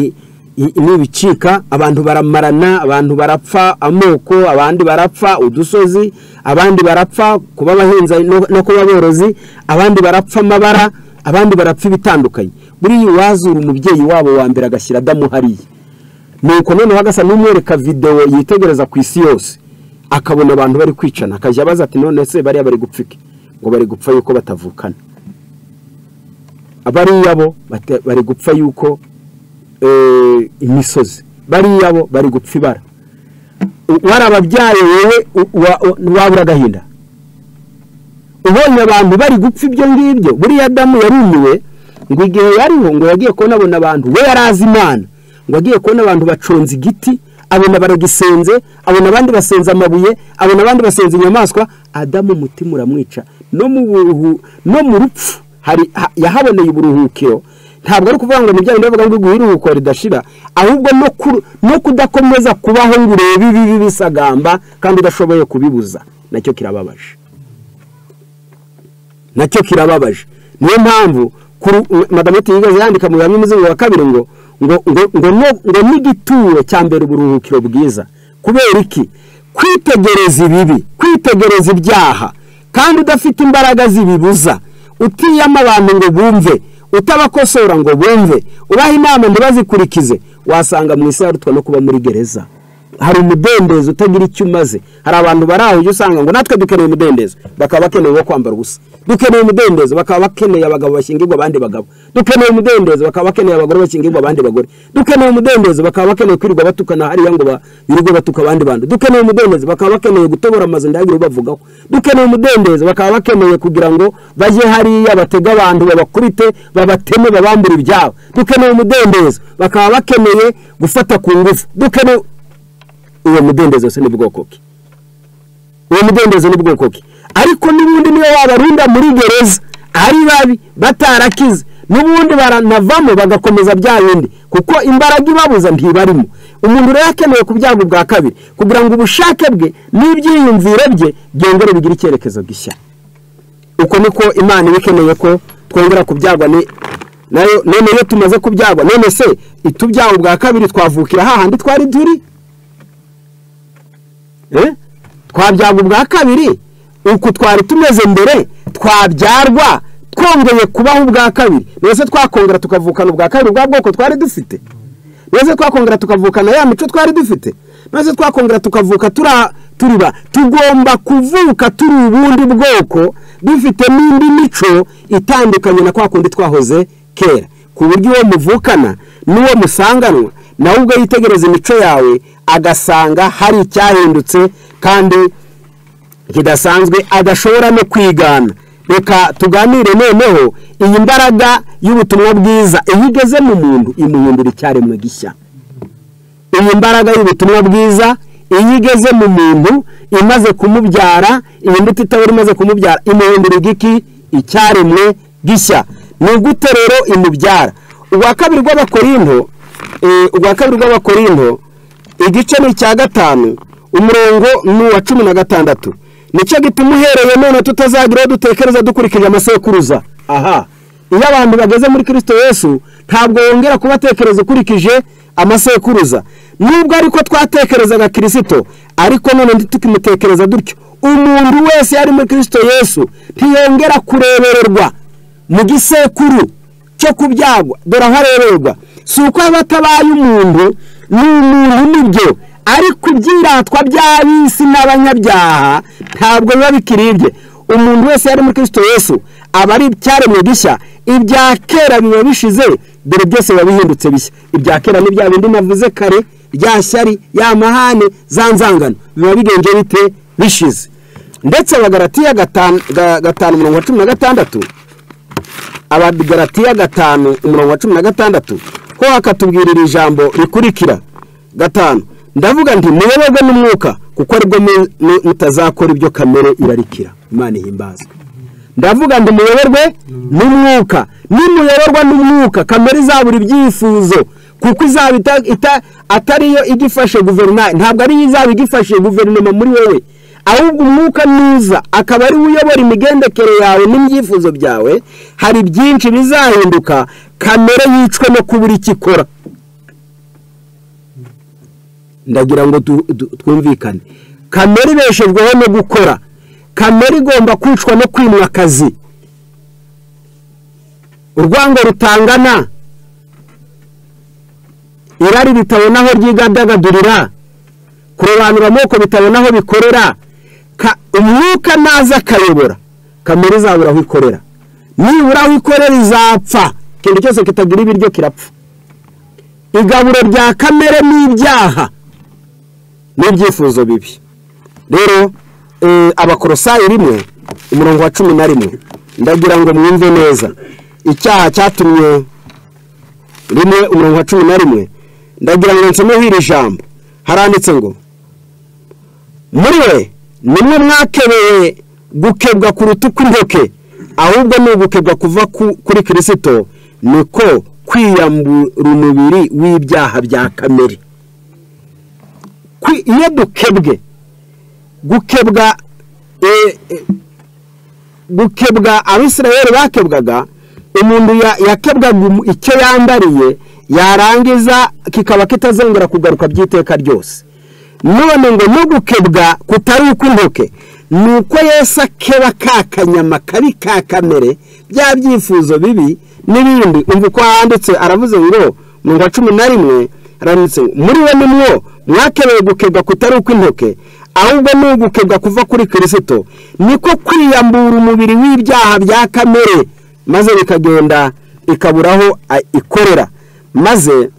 i- n'ibicika abantu baramarana abantu barapfa amoko abandi barapfa udusozi abandi barapfa kuba abahinzi no no kuba aborozi abandi barapfa amabara abandi barapfa ibitandukanye buriya uwazura umubyeyi wabo wa mbere agashyira adamu hariya nuko noneho agasa n'umwereka videwo yitegereza ku isi yose akabona abantu bari kwicana akajya abaza ati none se bariya bari gupfa iki ngo bari gupfa yuko batavukana bariya bo bate- bari gupfa yuko eh, imisozi bariya bo bari gupfa ibara U- warababyaye wowe u- wa- u- wabura agahinda ubonye abantu bari gupfa ibyo ngibyo buriya adamu yarumiwe ngo igihe yariho ngo yagiye kubona abona abantu we yari azi imana ngo agiye kubona abantu baconze igiti abona baragisenze abona abandi basenze amabuye abona abandi basenze inyamaswa adamu umutima uramwica no mu buruhu no mu rupfu hari ha- yahaboneye uburuhukiro ntabwo ari ukuvuga ngo ni bya bindi bavuga ngo iguhe iruhuko ridashira ahubwo no ku- no kudakomeza kubaho ngo urebe ibibi bisagamba kandi udashoboye kubibuza nacyo kirababaje nacyo kirababaje niyo mpamvu kuru- madamu ati yigeze yandika mu bihamya umuzingo wa kabiri ngo ngo ngo ngo no- ngo n'igituro cya mbere uburuhukiro bwiza kubera iki kwitegereza ibibi kwi- kwitegereza ibyaha kandi udafite imbaraga zibibuza utiyama abantu ngo bumve utabakosora ngo bumve ubaha inama ngo bazikurikize wasanga mu isi yarutwa no kuba muri gereza hari umudendezo utagira icyo umaze hari abantu bari aho ujya usanga ngo natwe dukeneye umudendezo bakaba bakeneye uwo kwambara ubusa dukeneye umudendezo bakaba bakeneye abagabo bashyingirwa abandi bagabo dukeneye umudendezo bakaba bakeneye abagore bashyingirwa abandi bagore dukeneye umudendezo bakaba bakeneye kwirirwa batukana hariya ngo ba- birirwe batuka abandi bantu dukeneye umudendezo bakaba bakeneye gutobora amazu ndagire ubavugaho dukeneye umudendezo bakaba bakeneye kugira ngo bajye hariya batege abantu babakubite babateme babambure ibyabo dukeneye umudendezo bakaba bakeneye gufata ku ngufu dukeneye uwo mudendezo se n'ubwoko bwe uwo mudendezo n'ubwoko bwe ariko n'ubundi niyo wabarunda muri gereza ari babi batarakize n'ubundi baranavamo bagakomeza bya bindi kuko imbaraga ibabuza ntibarimo umuntu rero akeneye ku byago bwa kabiri kugira ngo ubushake bwe n'ibyiyumviro bye byongere bigire icyerekezo gishya uko niko imana iba ikeneye ko twongera kubyagwa ni nayo none iyo tumaze kubyagwa none se itubyago bwa kabiri twavukira hahandi twari turi Eh? twabyaga ubwa kabiri uku twari tumeze mbere twabyarwa twongeye kubaho ubwa kabiri mbese twakongera tukavukana ubwa kabiri bwa bwoko twari dufite mbese twakongera tukavukana ya mico twari dufite mbese twakongera tukavuka tura- turiba tugomba kuvuka turi ubundi bwoko dufite n'indi mico itandukanye na kwa kundi twahoze kera ku buryo uwo muvukana n'uwo musanganwa nawe ubwo yitegereza imico yawe agasanga hari icyahindutse kandi kidasanzwe adashobora no kwigana reka tuganire noneho iyi mbaraga y'ubutumwa bwiza iyo igeze mu muntu imuhindura icyaremwe gishya iyi mbaraga y'ubutumwa bwiza iyo igeze mu muntu imaze kumubyara iyi mbuto itabura imaze kumubyara imuhindura igiki icyaremwe gishya ni gute rero imubyara ubwa kabiri rw'abakorinto eh, ubwa kabiri rw'abakorinto igice ni icya gatanu umurongo ni uwa cumi na gatandatu nicyo gituma uhereye none tutazagira iyo dutekereza dukurikije amasekuruza aha iyo abantu bageze muri kirisito yesu ntabwo wongera kubatekereza ukurikije amasekuruza nubwo ariko twatekerezaga kirisito ariko none ndi tukimutekereza dutyo umuntu wese yari muri kirisito yesu ntiyongera kurebererwa mu gisekuru cyo kubyagwa dore aho arererwa si uko aba atabaye umuntu ni umuntu nibyo ariko ibyiratwa by'ab'isi n'abanyabyaha ntabwo biba bikiri ibye umuntu wese yari muri kirisito yesu aba ari icyaremwe gishya ibya kera biba bishize dore byose biba bihindutse bishya ibya kera ni bya bindi navuze kare rya shyari ya mahane za nzangano biba bigenje bite bishize ndetse abagaratiya gatanu ga- gatanu mirongo cumi na gatandatu abagaratiya gatanu umurongo wa cumi na gatandatu ho hakatubwira iri jambo rikurikira gatanu ndavuga nti muyoborwe n'umwuka kuko aribwo mu- mu- mutazakora ibyo kamere irarikira imana ihimbazwe ndavuga ngo muyoborwe n'umwuka nimuyoborwa n'umwuka kamere izabura ibyifuzo kuko izaba ita- ita- atari yo igifashe guverinoma ntabwo ariyo izaba igifashe guverinoma muri wowe ahubwo umwuka nuza akaba ariwe uyobora imigendekere yawe n'ibyifuzo byawe hari byinshi bizahinduka kamere yicwe no kubura icyo ikora ndagira ngo tu- tu- twumvikane kamere ibeshejweho no gukora kamere igomba kwicwa no kwimwa akazi urwango rutangana irari ritabona aho ryidagadurira kurobanura amoko bitabona aho bikorera Ka- umwuka naza akayobora kamere izabura aho ikorera nibura aho ikorera izapfa ikintu cyose kitagira ibiryo kirapfa igaburo rya kamere n'ibyaha n'ibyifuzo bibi rero eh, abakorosayi rimwe umurongo wa cumi na rimwe ndagira ngo mwumve neza icyaha cyatumye rimwe umurongo wa cumi na rimwe ndagira ngo nsomeho iri jambo haranditse ngo muri we nimwe mwakebeye gukebwa kuruta ukw'intoke ahubwo ni ugukebwa kuva ku- kuri kirisito niko kwiyambura umubiri w'ibyaha bya kamere Kwi- iyo dukebwe gukebwa eh, eh, gukebwa abisirayeli bakebwaga umuntu ya- yakebwaga umu- icyo yambariye yarangiza kikaba kitazongera kugaruka by'iteka ryose none ngo no gukebwa kutari ukw'intoke ni uko yesu akeba ka kanyama kabi ka kamere bya byifuzo bibi n'ibindi umva uko handitse aravuze ngo mu wa cumi na rimwe aranditse ngo muri we nimwo mwakenewe gukebwa kutari ukw'intoke ahubwo ni ugukebwa kuva kuri kirisito niko kwiyambura umubiri w'ibyaha bya kamere maze bikagenda ikaburaho ikorera maze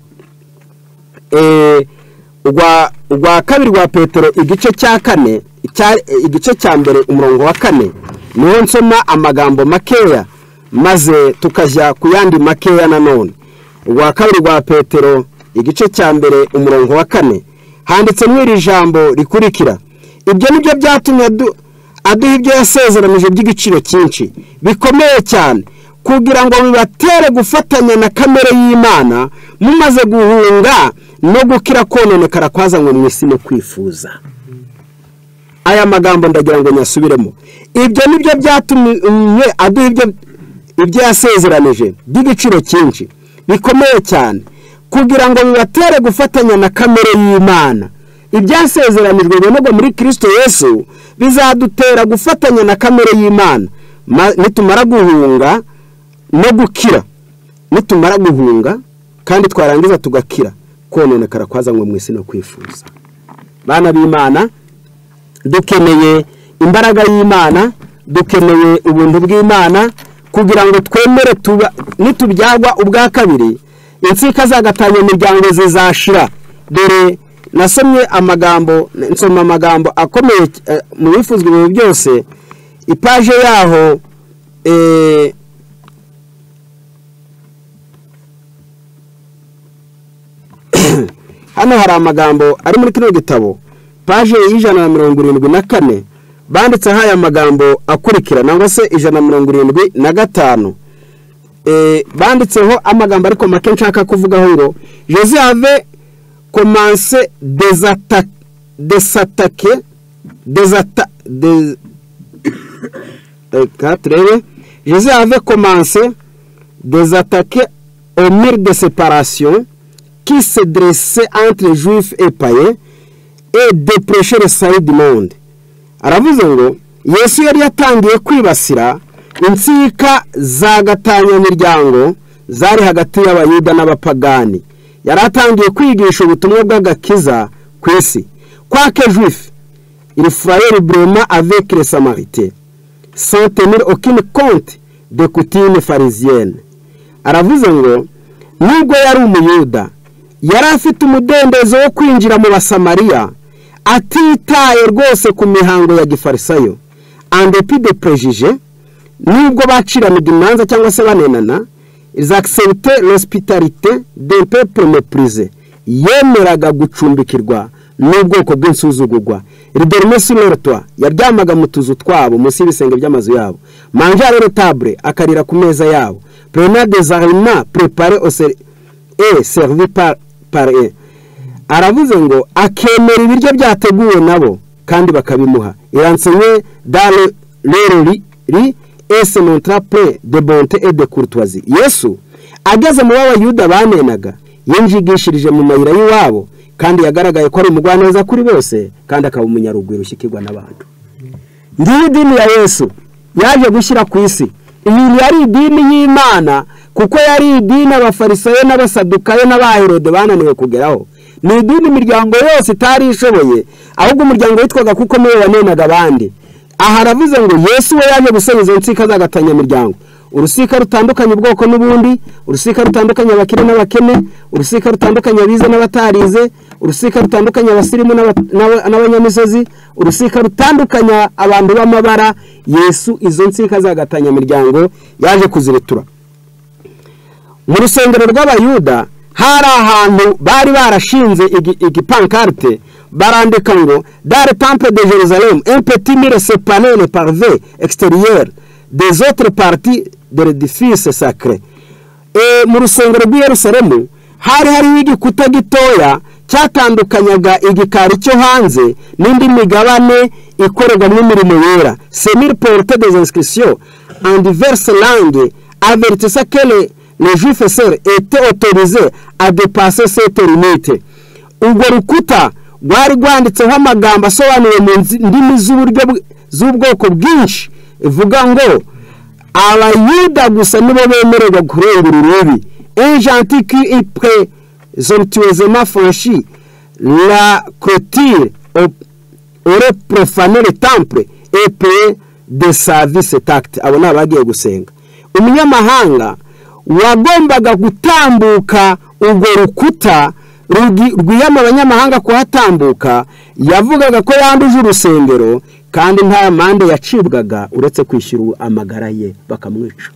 urwa kabiri rwa petero igice cya kane igice cya mbere umurongo wa kane niho nsoma amagambo makeya maze tukajya ku yandi makeya nanone urwa kabiri rwa petero igice cya mbere umurongo wa kane handitse iri jambo rikurikira ibyo ni byo byatumye aduha ibyo yasezeranije by'igiciro cyinshi bikomeye cyane kugira ngo bibatere gufatanya na kamere y'imana mumaze guhunga no gukira kononekara kwazanywe mu isi no kwifuza aya magambo ndagira ngo nyasubiremo ibyo ni byo byatumye aduha ibyo yasezeranije by'igiciro cyinshi bikomeye cyane kugira ngo bibatere gufatanya na kamere y'imana ibyasezeranijwe bibonerwa muri kirisito yesu bizadutera gufatanya na kamere y'imana nitumara guhunga no gukira nitumara guhunga kandi twarangiza tugakira kononekara kwazanywe mu isi no kwifuza bana b'imana dukeneye imbaraga y'imana dukeneye ubuntu bw'imana kugira ngo twemere nitubyagwa ubwa kabiri insika zagatanya imiryango zizashira dore nasomye amagambo nsoma amagambo akomeye mu bifuzwa ibintu byose ipaje yaho hano hari amagambo ari muri kino gitabo paje y'ijana na mirongo irindwi na kane banditseho aya magambo akurikira nangwa se ijana na mirongo irindwi na gatanu banditseho amagambo ariko make nshaka kuvugaho ngo joseph komanse desatake desata reka turebe joseph komanse desatake omire de separasiyo qui se dressait entre juifs et païens et dépêchait le salut du monde aravuze ngo yesu yari yatangiye kwibasira insika za gatanyamiryango zari hagati y'abayuda n'abapagani yari atangiye kwigisha ubutumwa bw'agakiza ku isi kwake juif il fallait librement avec les samaritains sans tenir aucune compte de coutume pharisienne aravuze ngo nubwo yari umuyuda yari afite umudendezo wo kwinjira mu basamariya atitaye rwose ku mihango ya gifarisayo andepi de prejije nubwo baciranaga imanza cyangwa se banenana izakisebite l'hospitalite de pepe mepurize yemeraga gucumbikirwa n'ubwoko bw'insuzugurwa riderime sinorotwa yaryamaga mu tuzu twabo munsi y'ibisenge by'amazu yabo manjare retabure akarira ku meza yabo prenade zarima prepare oseri e serivi pare aravuze ngo akemera ibiryo byateguwe nabo kandi bakabimuha iransenye dare rero ri ese montrapre de bonte et de courtoisie yesu ageze mu b'abayuda banenaga yinjigishirije mu mayira y'iwabo kandi yagaragaye ko ari umugwaneza kuri bose kandi akaba umunyaruguru ushyikirwa n'abantu ngiyi idini ya yesu yaje gushyira ku isi iyi yari idini y'imana kuko yari idini abafarisayo n'abasadukayo n'abaherode bananiwe kugeraho ni idini imiryango yose itari ishoboye ahubwo umuryango witwaga kuko niwe wanenaga abandi aha aravuze ngo yesu we yaje gusenya izo nsika z'agatanyamiryango urusika rutandukanye ubwoko n'ubundi urusika rutandukanye abakire n'abakene urusika rutandukanye abize n'abatarize urusika rutandukanye abasirimu n'abanyamisozi urusika rutandukanya abantu b'amabara yesu izo nsika z'agatanyamiryango yaje kuziretura mu rusengero rw'abayuda hari ahantu bari barashinze igipankarite barandika ngo dare tampe de jerusalem impeti mire sepanene parve exterieur des autres parties de l'edifice sacre mu rusengero rw'i yerusalemu hari hariho igikuta gitoya cyatandukanyaga igikari cyo hanze n'indi migabane ikorerwamo imirimo yera semir porte des inscriptions and diverse langue avertisa kele le juif sere ete autorisé a depase sete limite urwo rukuta rwari rwanditseho amagambo asobanuye mu ndimi z'uburyo z'ubwoko bwinshi ivuga ngo abayuda gusa nibo bemererwa kurengura urubi enjantiki ipure zorutuwezema fonshi la clôture ore profane le temple epure de service tacte abo ni abagiye gusenga umunyamahanga wagombaga gutambuka urwo rukuta rwiyama abanyamahanga kuhatambuka yavugaga ko yanduje urusengero kandi nta mande yacibwaga uretse kwishyura amagara ye bakamwica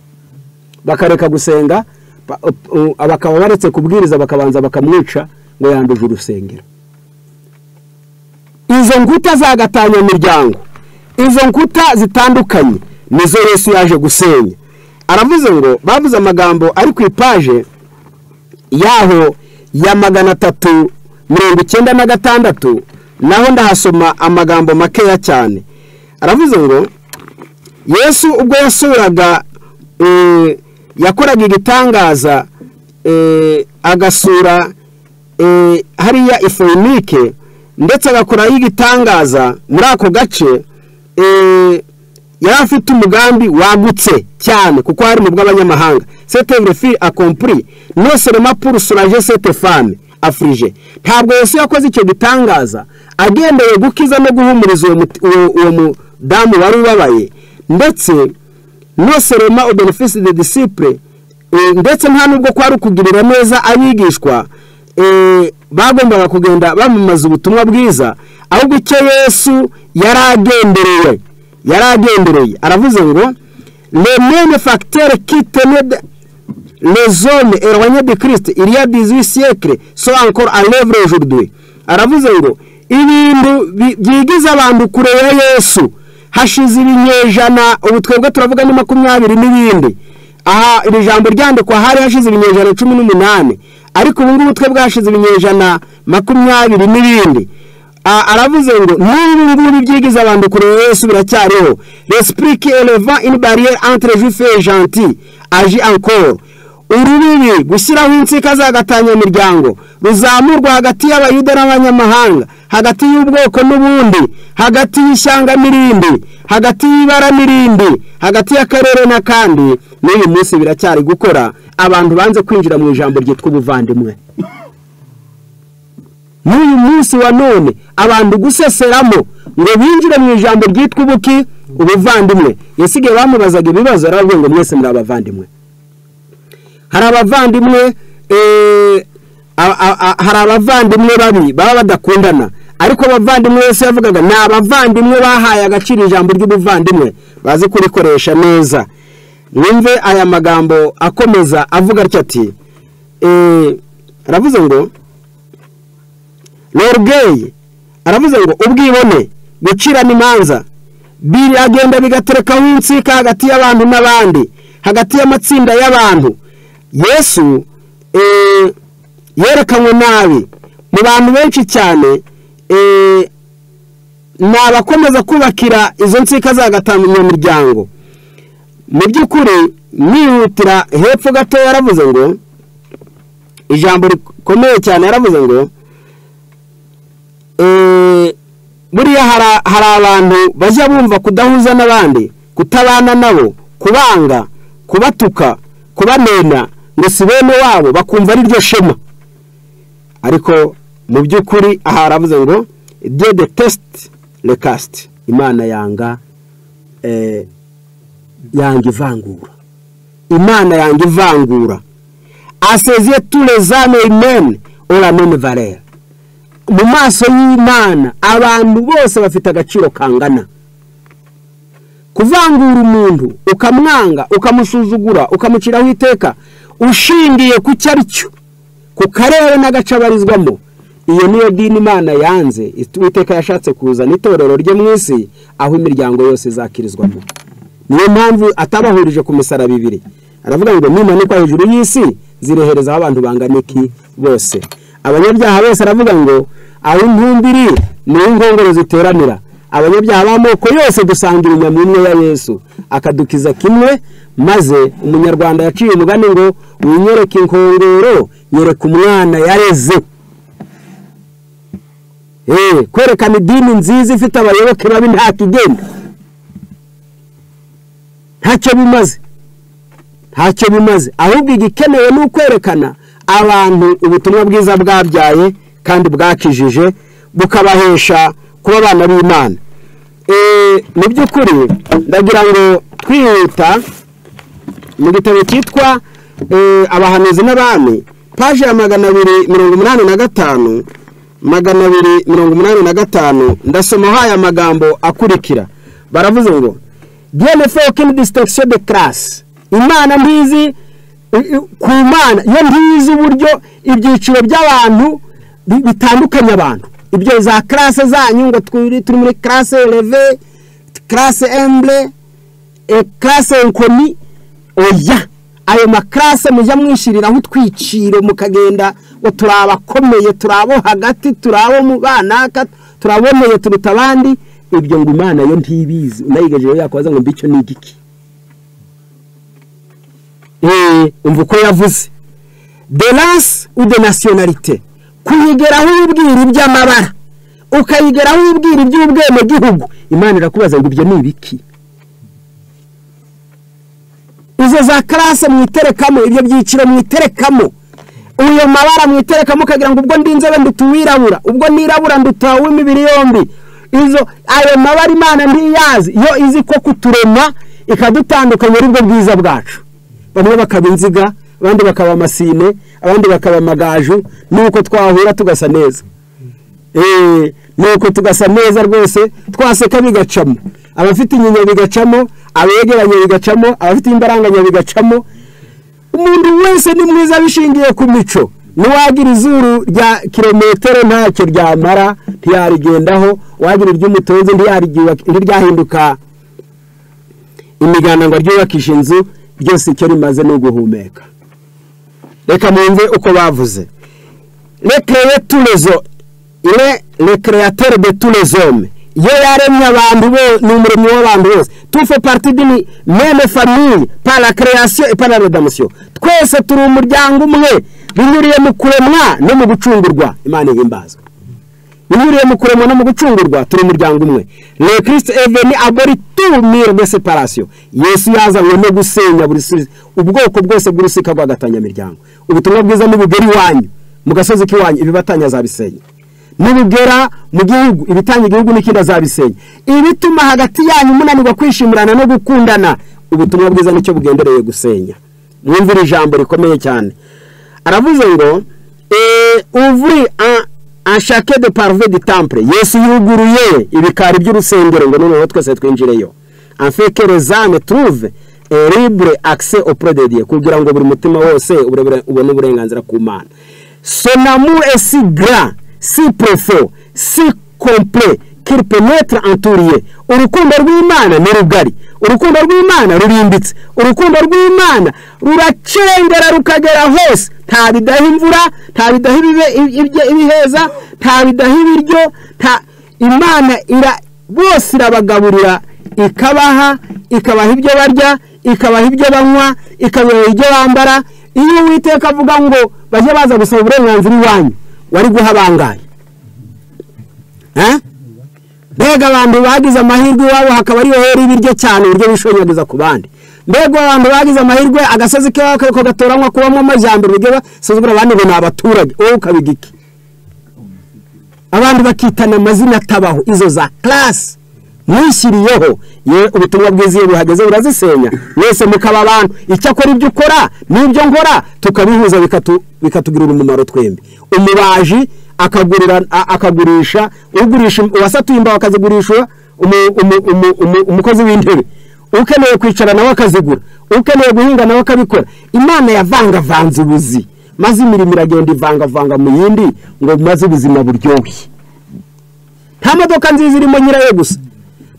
bakareka gusenga bakaba baretse kubwiriza bakabanza bakamwica ngo yanduje urusengero izo nkuta za gatanya-miryango izo nkuta zitandukanye nizo Yesu yaje gusenya aravuze ngo bavuze amagambo ari ku ipaje yaho ya magana atatu mirongo icyenda na gatandatu naho ndahasoma amagambo makeya cyane aravuze ngo yesu ubwo yasuraga yakoraga igitangaza agasura hariya ifoyinike ndetse agakoraho igitangaza muri ako gace yari afite umugambi wagutse cyane kuko hari mu bw'abanyamahanga setevrefi akompuri noserema purusuraje setefame afurije ntabwo yose yakoze icyo gitangaza agendeye gukiza no guhumuriza uwo mudamu wari ubabaye ndetse noserema obenefisi de disipure ndetse nta nubwo kwari ukugirira neza abigishwa bagombaga kugenda bamamaza ubutumwa bwiza ahubwo icyo yesu yari agenderewe yari agendereye aravuze ngo remene fagitere kitenede rezone erwanye de kirisite iriya dizi siyekire so ankoro arevure jurudwe aravuze ngo ibintu byigiza abantu kure ya yesu hashize ibinyejana ubu twebwe turavuga ni makumyabiri n'ibindi aha iri jambo ryandikwa hari hashize ibinyejana cumi n'umunani ariko ubu ngubu twebwe hashize ibinyejana makumyabiri n'ibindi aravuze ngo n'ubu ngubu byigiza abantu kure yesu biracyariho resipurike eleva ini bariyeri antire jufe janti aji ankoro urubibi gushyiraho insika z'agatanyamiryango ruzamurwa hagati y'abayuda n'abanyamahanga hagati y'ubwoko n'ubundi hagati y'ishyanga n'irindi hagati y'ibara n'irindi hagati y'akarere n'akandi n'uyu munsi biracyari gukora abantu banze kwinjira mu ijambo ryitwa ubuvandimwe n'uyu munsi wa none abantu guseseramo ngo binjire mu ijambo ryitwa ubuki ubuvandimwe yasigaye bamubazaga ibibazo yaravuga ngo mwese muri abavandimwe hari abavandimwe hari abavandimwe babi baba badakundana ariko abavandimwe wese yavugaga ni abavandimwe bahaye agaciro ijambo ry'ubuvandimwe bazi kurikoresha neza mwumve aya magambo akomeza avuga atya ati aravuze ngo rorugeyi aravuze ngo ubwibone gucirana imanza biragenda bigaterekaho insika hagati y'abantu n'abandi hagati y'amatsinda y'abantu yesu yerekanywe nabi mu bantu benshi cyane ni abakomeza kubakira izo nsika z'agatanyamiryango mu by'ukuri nihutira hepfo gato yaravuze ngo ijambo rikomeye cyane yaravuze ngo buriya hari abantu bajya bumva kudahuza n'abandi kutabana nabo kubanga kubatuka kubanena ngo si bene wabo bakumva ari ryo shema ariko mu by'ukuri aha haravuze ngo de de tesite rekasite imana yanga yanga ivangura imana yanga ivangura aseziye turezane imene oramene valera mu maso y'imana abantu bose bafite agaciro kangana kuvangura umuntu ukamwanga ukamusuzugura ukamuciraho iteka ushingiye ku cyo ari cyo ku karere n'agace abarizwamo iyo niyo dini imana yanze iteka yashatse kuzana itorero rye mu isi aho imiryango yose izakirizwamo niyo mpamvu atabahurije ku misaraba ibiri aravuga ngo nimanikwa hejuru y'isi zirehereza aho abantu bangana iki bose abanyabyaha bose aravuga ngo aho intumbiri ni inkongoro ziteranira abanyabyaha b'amoko yose dusangira inyama imwe ya yesu akadukiza kimwe maze umunyarwanda yaciye umugani ngo winyereke inkongoro nyereka umwana yareze kwerekana idini nziza ifite abayoboke babi nta kigenda ntacyo bimaze ntacyo bimaze ahubwo igikenewe ni ukwerekana abantu ubutumwa bwiza bwabyaye kandi bwakijije bukabahesha kuba abana b'imana Eh, mu by'ukuri ndagira ngo twihuta mu gitabo cyitwa eh, abahanuzi n'abami paje ya magana abiri mirongo umunani na gatanu magana abiri mirongo umunani na gatanu ndasomaho aya magambo akurikira baravuze ngo dnf kindi disitagisiyo de karasi imana ntizi ku mana iyo ntizi uburyo ibyiciro by'abantu bi- bitandukanya abantu ibyo za karase zanyu ngo turi turi muri karase reve karase embure karase nkoni oya ayo makarase mujya mwishyiriraho utwiciro mukagenda ngo turi abakomeye turi abo hagati turi abo mu banaka turi aboneye turuta abandi ibyo ngo imana yo ntibizi unayigejejeho yakubaza ngo mbi icyo ni igiki Eh, umva uko yavuze de rasi ude nasiyonarite kuyigeraho ubwira iby'amabara ukayigeraho ubwira iby'ubwenegihugu imana irakubaza ngo ibyo ni ibiki izo za karase mwiterekamo ibyo byiciro mwiterekamo uyo mabara mwiterekamo ukagira ngo ubwo ndi inzobe nduta uwirabura ubwo nirabura nduta w'imibiri yombi izo ayo mabara imana ntiyazi yo izi ko kuturema ikadutandukanya ari bwo bwiza bwacu bamwe bakaba inziga abandi bakaba amasine abandi bakaba amagaju nuko twahura tugasa neza Eh, nuko tugasa neza rwose twaseka bigacamo abafite inyinya bigacamo abegeranye bigacamo abafite imbaranganya bigacamo umuntu wese ni mwiza bishingiye ku mico n'uwagira izuru rya kilometero ntacyo ryamara ntiyarigendaho uwagira iry'umutonzi ntiyariryubaka- ntiryahinduka imiganda ngo ryubakishe inzu ryose icyo rimaze ni uguhumeka reka mwumve uko bavuze recreye tous les hommes il est le créateur de tous les hommes iyo yaremye abantu bo ni umuremyi w'abantu bose tu fais partie d'une même famille par la création et par la rédemption twese turi umuryango umwe binyuriye mu kuremwa no mu gucungurwa imana ihimbazwa binyuriye mu kuremwa no mu gucungurwa turi umuryango umwe le christ est venu abori tout mur de séparation yesu yazanywe no gusenya buri si- ubwoko bwose bw'urusika rw'agatanyamiryango ubutumwa bwiza nibugera iwanyu mu gasozi k'iwanyu ibibatanya azabisenya nibugera mu gihugu ibitanya igihugu n'ikindi azabisenya ibituma hagati yanyu munanirwa kwishimirana no gukundana ubutumwa bwiza nicyo bugendereye gusenya mwumvire ijambo rikomeye cyane aravuze ngo eh, uvuri anshake de parve di temple yesu yuguruye ibikari by'urusengero ngo noneho twese twinjireyo anfeke rezane turuve libre accès auprès de Dieu kugira ngo buri mutima wose uburebure- ubone uburenganzira ku mana son amour est si grand si profond si complet qu'il pénètre en tout lieu urukundo rw'imana ni rugari urukundo rw'imana rurimbitse urukundo rw'imana ruracengera rukagera hose nta bidaha imvura nta bidaha ibibe- ibye- ibiheza nta bidaha ibiryo nta imana ira bose irabagaburira ikabaha ikabaha ibyo barya ikabaha ibyo banywa ikabaha ibyo bambara iyo uwiteka avuga ngo bajye baza gusaba uburenganzira iwanyu wari guha bangaye Eh? mbega abantu bagize amahirwe iwabo hakaba ariyo hera ibiryo cyane uburyo bishonyaguriza ku bandi mbega abantu bagize amahirwe agasozi k'iwabo kariko gatoranywa kubamo amajyambere uburyo basuzugura abandi ngo ni abaturage wowe ukabiga iki abantu bakitana amazina atabaho izo za karasi mwishyiriyeho ye ubutumwa bwiza iyo buhageze burazisenya mwese mukaba abantu icyakora ibyo ukora n'ibyo nkora tukabihuza bikatu- bikatugirira umumaro twembi umubaji akagurira- a- akagurisha ugurisha uwasatuye imbaho akazigurisha umu- umu- umu- umu- umukozi w'intebe ukeneye kwicara nawe akazigura ukeneye guhinga nawe akabikora imana yavangavanze ubuzi maze imirimo iragenda ivangavanga mu yindi ngo maze ubuzima buryohe nta modoka nziza irimo nyirayo gusa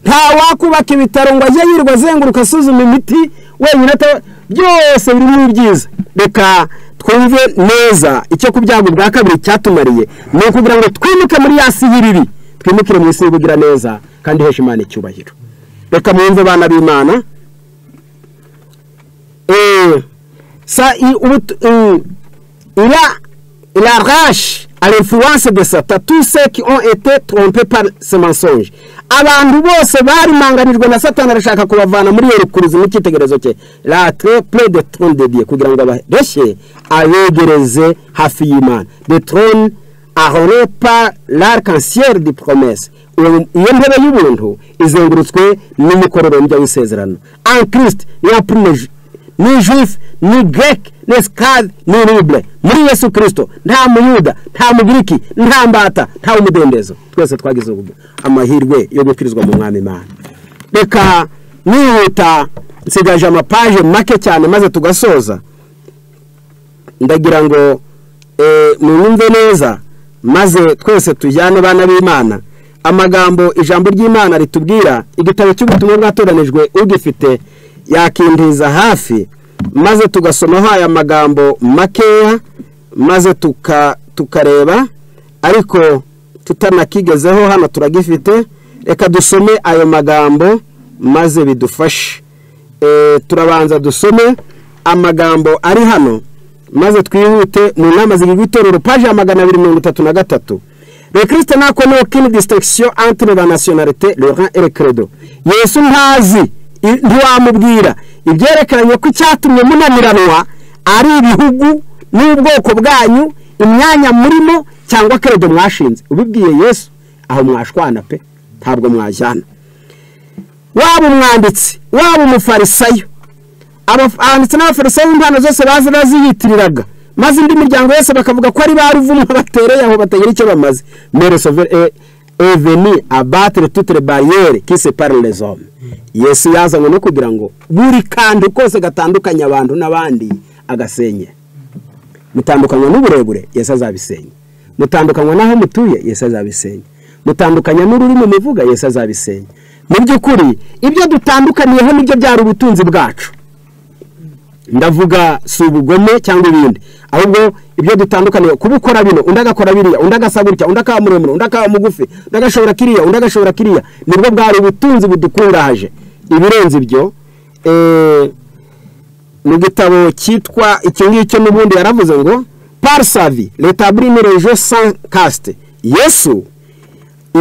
nta wakubaka ibitaro ngo ajye yirirwa azenguruka asuzuma imiti wenyine ata byose biri muri byiza reka twumve neza icyo ku byago bwa kabiri cyatumariye ni ukugira ngo twimuke muri ya sihiriri twimukire mu isi y'ubugira neza kandi ihesha imana icyubahiro reka mwumve abana b'imana Eh, sa i- ubutu- eh, ila ila rashi à l'influence de Satan, tous ceux qui ont été trompés par ce mensonge. abantu bose barimanganijwe na satani arashaka kubavana muri iyo rukuruzi n'icyitegererezo cye latre pre de trone de dieu kugira ngo abareshye abegereze hafi y'imana de trone ahore par l'arc-en-ciel du promesse iyo ntebe y'ubuntu izengurutswe n'umukororombya w'isezerano en christ ni apurine ni juif ni grec ni skad ni libre muri yesu kirisito nta muyuda nta mugiriki nta mbata nta umudendezo twese twagize amahirwe yo gukirizwa mu mwami imana reka nihuta nsigaje amapaje make cyane maze tugasoza ndagira ngo mwumve neza maze twese tujyane abana b'imana amagambo ijambo ry'imana ritubwira igitabo cy'ubutumwa bwatoranijwe ugifite yakindiza hafi maze tugasomaho aya magambo makeya maze tukareba ariko tutanakigezeho hano turagifite reka dusome ayo magambo maze bidufashe turabanza dusome amagambo ari hano maze twihute mu nama zigirwa itorero paje ya magana abiri mirongo itatu na gatatu le kirisite ntakora n'uko disitagisiyo antire la nasiyonarite reba erekeredo yesu ntazi ntiwamubwira ibyerekeranye ko icyatumye munaniranwa ari ibihugu n'ubwoko bwanyu imyanya murimo cyangwa keredo mwashinze ubibwiye yesu aho mwashwana pe ntabwo mwajyana waba umwanditsi waba umufarisayo abanditsi n'abafarisayo b'impano zose bazi baziyitiriraga maze indi miryango yose bakavuga ko ari ba ruvumu batereye aho batagira icyo bamaze meresoveri eveni abatire tutere bariyeri kise parerezome yesu yazanywe no kugira ngo buri kantu kose gatandukanya abantu n'abandi agasenye mutandukanywa n'uburebure yesu azabisenya mutandukanywa n'aho mutuye yesu azabisenya mutandukanya n'ururimi muvuga yesu azabisenya mu by'ukuri ibyo dutandukaniyeho nibyo byari ubutunzi bwacu ndavuga si ubugome cyangwa ibindi ahubwo ibyo dutandukaniye kuba ukora bino undi agakora biriya undi agasa gutya undi akaba muremure undi akaba mugufi undi agashobora kiriya undi agashobora kiriya nibwo bwari ubutunzi budukungahaje ibirenze ibyo mu gitabo cyitwa icyo ngicyo n'ubundi yaravuze ngo parisavi leta burimirije san kasite yesu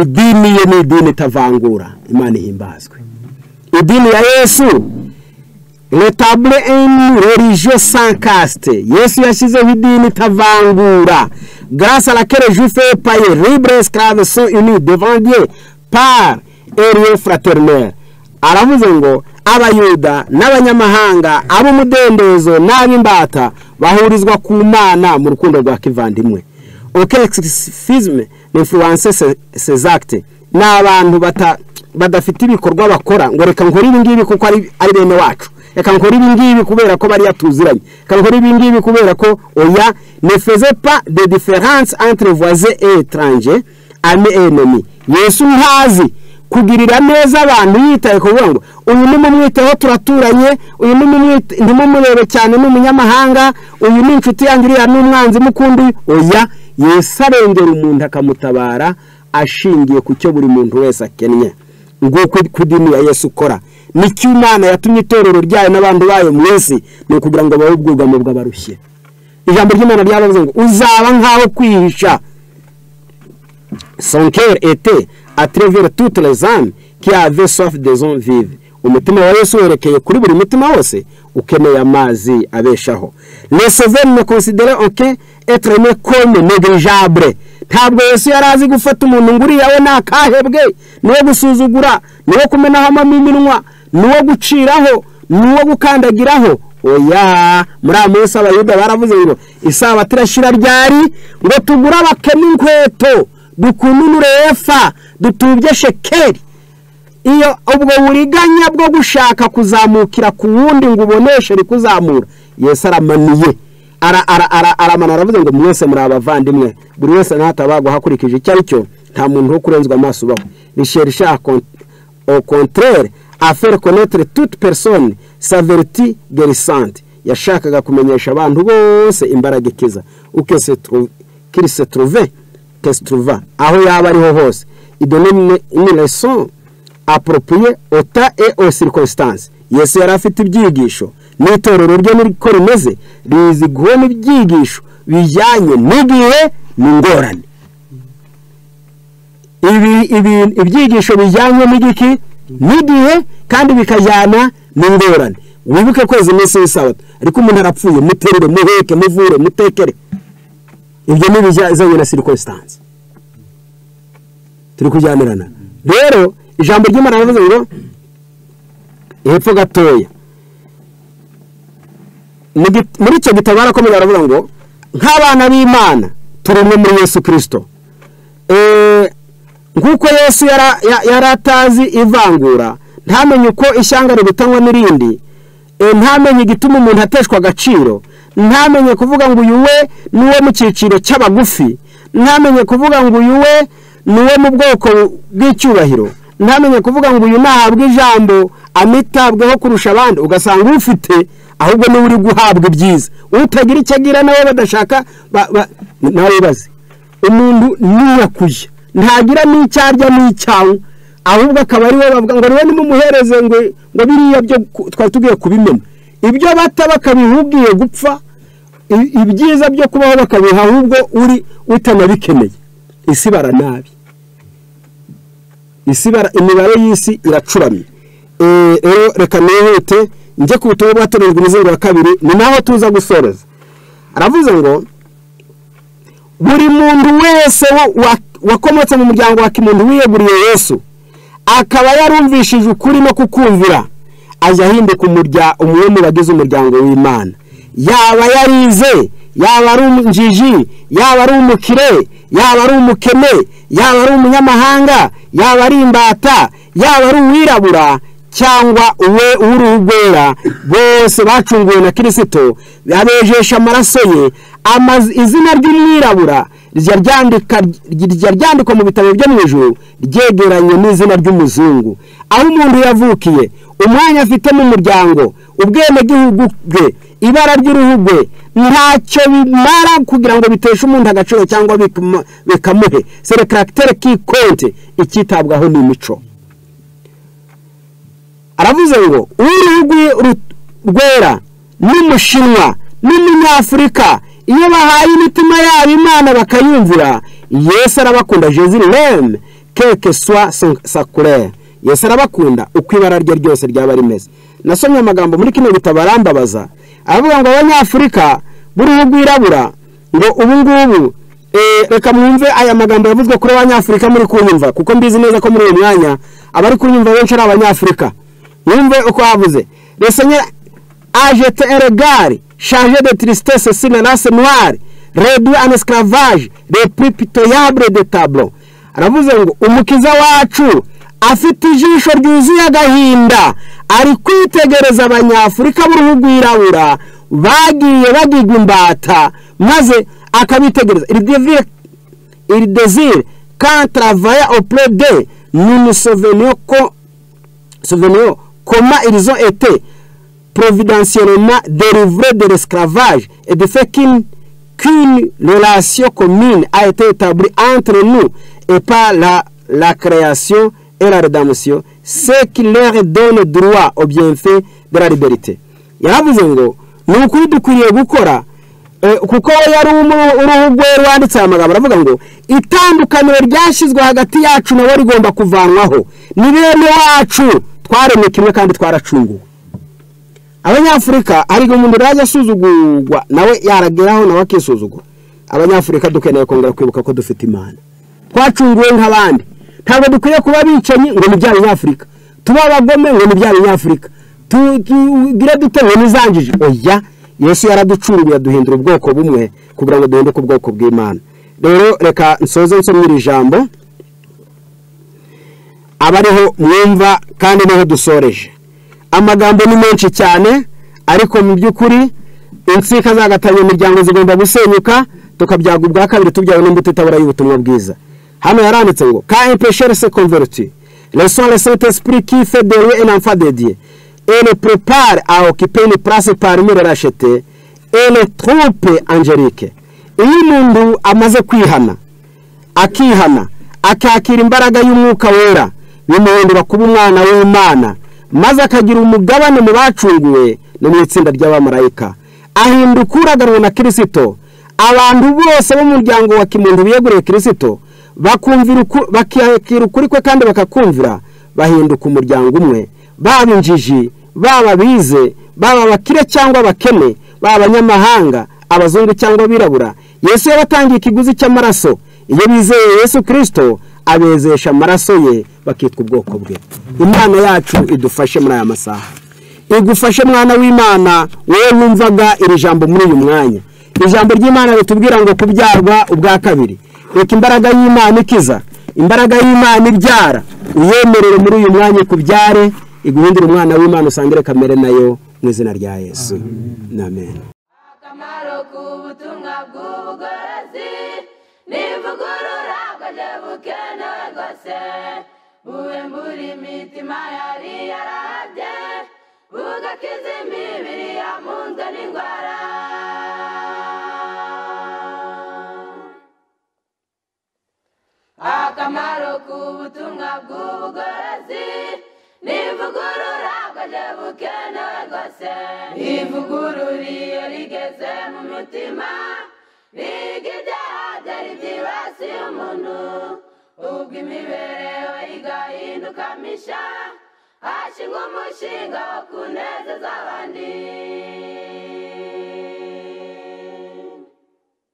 idini ye ni idini itavangura imana ihimbazwe idini ya yesu retabule eni religiyo sankasite yesu yashyizeho idini itavangura garasa la kere jufe paye libre esclave so ini devandie par erie fraternel aravuze ngo abayuda n'abanyamahanga ab'umudendezo n'ab'imbata bahurizwa ku mana mu rukundo rwa kivandimwe okexifizme ni influence sezagite ni abantu badafite ibikorwa bakora ngo reka nkore ibi ngibi kuko ari bene wacu reka nkora ibi ngibi kubera ko bariya tuziranye reka nkora ibi ngibi kubera ko oya ne feze pa de diferanse entre voisin et étranger ame enemi yesu ntazi kugirira neza abantu yitaye kuvuga ngo uyu ni mumwiteho turaturanye uyu ni mumurebe cyane ni umunyamahanga uyu ni inshuti yanjye uriya ni umwanzi mukundi oya yesu arengera umuntu akamutabara ashingiye ku cyo buri muntu wese akennye nguko kudini ya yesu ukora nicyo imana yatumye itorero ryayo n'abantu bayo mu isi ni ukugira ngo babe ubwugamo bw'abarushye ijambo ry'imana ryabavuze ngo uzaba nk'aho kwihisha sonkere ete atrevere toute les âmes qui avait soif des hommes vive umutima wa Yesu werekeye kuri buri mutima wose ukeneye amazi abeshaho les souverains ne considèrent aucun être ne comme négligeable ntabwo yesu yari azi gufata umuntu ngo uriya we nakahebwe niwo gusuzugura niwo kumenaho amaminwa niwo guciraho niwo gukandagiraho oya muri aya minsi abayuda baravuze ngo isabato irashyira ryari ngo tugure abakene inkweto dukununure efa dutubye shekeri iyo ubwo buriganya bwo gushaka kuzamukira ku wundi ngo uboneshe kuzamura yesu aramaniye aramana aravuze ngo mwese muri abavandimwe buri wese ntatabagwa hakurikije icyo ari cyo nta muntu wo kurenzwa amaso ubaho risheri au contraire afere konetere toute personne saveriti gerisante yashakaga kumenyesha abantu bose imbaraga ikiza ukese turuve kese turuva aho yaba ariho hose idonene imireso aporopiye ota e o circonstance yesu yari afite ibyigisho n'itorero rye n'uko rimeze rizi guhona ibyigisho bijyanye n'igihe ni ingorane ibi ibi- ibyigisho bijyanye n'igiki n'igihe kandi bikajyana n'ingorane wibuke kwezi iminsi y'isabato ariko umuntu arapfuye muterure muheke muvure mutekere ibyo ni ibijyanye na sirikositance turi kujyanirana rero ijambo ry'imana rivuze ngo hepfo gatoya Mu gi- muri icyo gitabo barakomeza baravuga ngo nk'abana b'imana turi umwe muri yesu kirisito Eh, nk'uko yesu yara- ya- yari atazi ivangura ntamenye uko ishyanga ributanywa n'irindi eh, ntamenye igituma umuntu ateshwa agaciro ntamenye kuvuga ngo uyu we ni uwo mu cyiciro cy'abagufi ntamenye kuvuga ngo uyu we ni uwo mu bwoko bw'icyubahiro ntamenye kuvuga ngo uyu nahabwa ijambo anitabweho kurusha abandi ugasanga ufite ahubwo niwe uri guhabwa ibyiza utagira icyo agira nawe badashaka ba- ba- nawe bazi umuntu ntiyakuye ntagira n'icyo arya n'icyawe ahubwo akaba ari we bavuga ngo niwe nimumuhereze ngo ngo biriya byo ku- twari tugiye kubimena ibyo bata bakabiha ugiye gupfa i- ibyiza byo kubaho bakabiha ahubwo uri utanabikeneye isi bara nabi isi bara imibare y'isi iracuramye Eh, rero reka nihute njye ku butumwa bwatorejwe umuzingo wa kabiri ni naho tuza gusoreza aravuze ngo buri muntu wese wa- wa- wakomotse mu muryango wa kimuntu wiyeguriye yesu akaba yarumvishije ukuri no kukumvira ajya ahinduka umurya- umwe mu bagize umuryango w'imana yaba yarize yaba ari umujiji yaba ari umukire yaba ari umukene yaba ari umunyamahanga yaba ari imbata yaba ari uwirabura cyangwa uwe w'uruhu rwera bose bacunguwe na kirisito abejesha amaraso ye amazi- izina ry'umwirabura rijya ryandika- rijya ryandikwa mu bitabo byo mu ijuru ryegeranye n'izina ry'umuzungu aho umuntu yavukiye umwanya afite mu muryango ubwenegihugu bwe ibara ry'uruhu rwe ntacyo bimara kugira ngo biteshe umuntu agaciro cyangwa bikama- bikamuhe sere karagiteri kikonte icyitabwaho ni imico aravuze ngo uruhu rw'i- rwera n'umushinwa n'umunyafurika iyo bahaye imitima yabo imana bakayumvira yesu arabakunda jezil reme keke swa sakure yesu arabakunda uko ibara rye ryose ryaba rimeze nasomye amagambo muri kino gitabo arambabaza aravuga ngo abanyafurika b'uruhu rwirabura ngo ubu ngubu Eh, reka mwumve aya magambo yavuzwe kuri abanyafurika muri kunyumva kuko mbizi neza ko muri uyu mwanya abari kunyumva benshi ari abanyafurika mwumve uko havuze le seigneur a jeté un regard chargé de tristesse sur la race noire réduit en esclavage les plus pitoyables de tableau aravuze ngo umukiza wacu afite ijisho ryuzuye agahinda ari kwitegereza abanyafurika b'uruhu rwirabura bagiye bagigwa imbata maze akabitegereza iri devire iri dezire kan travaya opure de ni umusoveniyo ko souvenir comment ils ont été providentiellement délivrés de l'esclavage et de fait qu'une qu'une relation commune a été établie entre nous et par la, la création et la rédemption, ce qui leur donne droit au bienfait de la liberté. yaravuze ngo ni ukuri dukwiriye gukora Eh, kuko we yari umu- uruhu rwe rwanditse aya magambo aravuga ngo itandukaniro ryashyizwe hagati yacu nawe rigomba kuvanwaho ni bene wacu twaremwe kimwe kandi twaracunguwe abanyafurika hari igihe umuntu yajya asuzugurwa nawe yarageraho nawe akisuzugura abanyafurika dukeneye kongera kwibuka ko dufite imana twacunguwe nk'abandi ntabwo dukwiye kuba bicanyi ngo ni bya binyafurika tuba abagome ngo ni bya binyafurika Tu- tugire dute ngo nizangije oya yesu yaraducunguye aduhindura ubwoko bumwe kugira ngo duhinduke ubwoko bw'imana rero reka nsoze nsomye iri jambo abariho mwumva kandi niho dusoreje amagambo ni menshi cyane ariko mu by'ukuri insika zagatamye imiryango zigomba gusenyuka tukabyaga ubwa kabiri tubyawe n'imbuto itabura y'ubutumwa bwiza hano yaranditse ngo ka empeshere se konveriti leson le saint esprit qui fait de lui un enfant de Dieu et le prépare à occuper une place parmi les rachetés et les troupes angéliques iyo umuntu amaze kwihana akihana akakira imbaraga y'umwuka wera bimuhindura kuba umwana w'imana maze akagira umugabane mu bacunguwe no mu itsinda ry'abamarayika ahinduka uraganwe na kirisito abantu bose b'umuryango wa kimuntu biyeguriye kirisito bakumvira uku- bakakira ukuri kwe kandi bakakumvira bahinduka umuryango umwe baba injiji baba abize baba abakire cyangwa abakene baba abanyamahanga abazungu cyangwa abirabura yesu yabatangiye ikiguzi cy'amaraso iyo bizeye yesu kirisito abezesha amaraso ye bakitwa ubwoko bwe imana yacu idufashe muri aya masaha igufashe mwana w'imana wowe wumvaga iri jambo muri uyu mwanya iri jambo ry'imana ritubwira ngo kubyarwa ubwa kabiri reka imbaraga y'imana ikiza imbaraga y'imana ibyara uyemerere muri uyu mwanya ikubyare iguhindure umwana w'imana usangire kamere nayo mu izina rya yesu amen akamaro k'ubutumwa bw'ubugorozi n'ivugurura bwaje bukenewe rwose buwe muri mitima yari yarabye bugakiza imibiri yamunzwe n'indwara akamaro k'ubutumwa bw'ubugorozi n'ivugurura bwaje bukenewe rwose ivugurura iyo rigeze mu mitima riga ibyaha byari byibasiye umuntu ubwo imibereho igahinduka misha hashingwa umushinga wo kunezeza abandi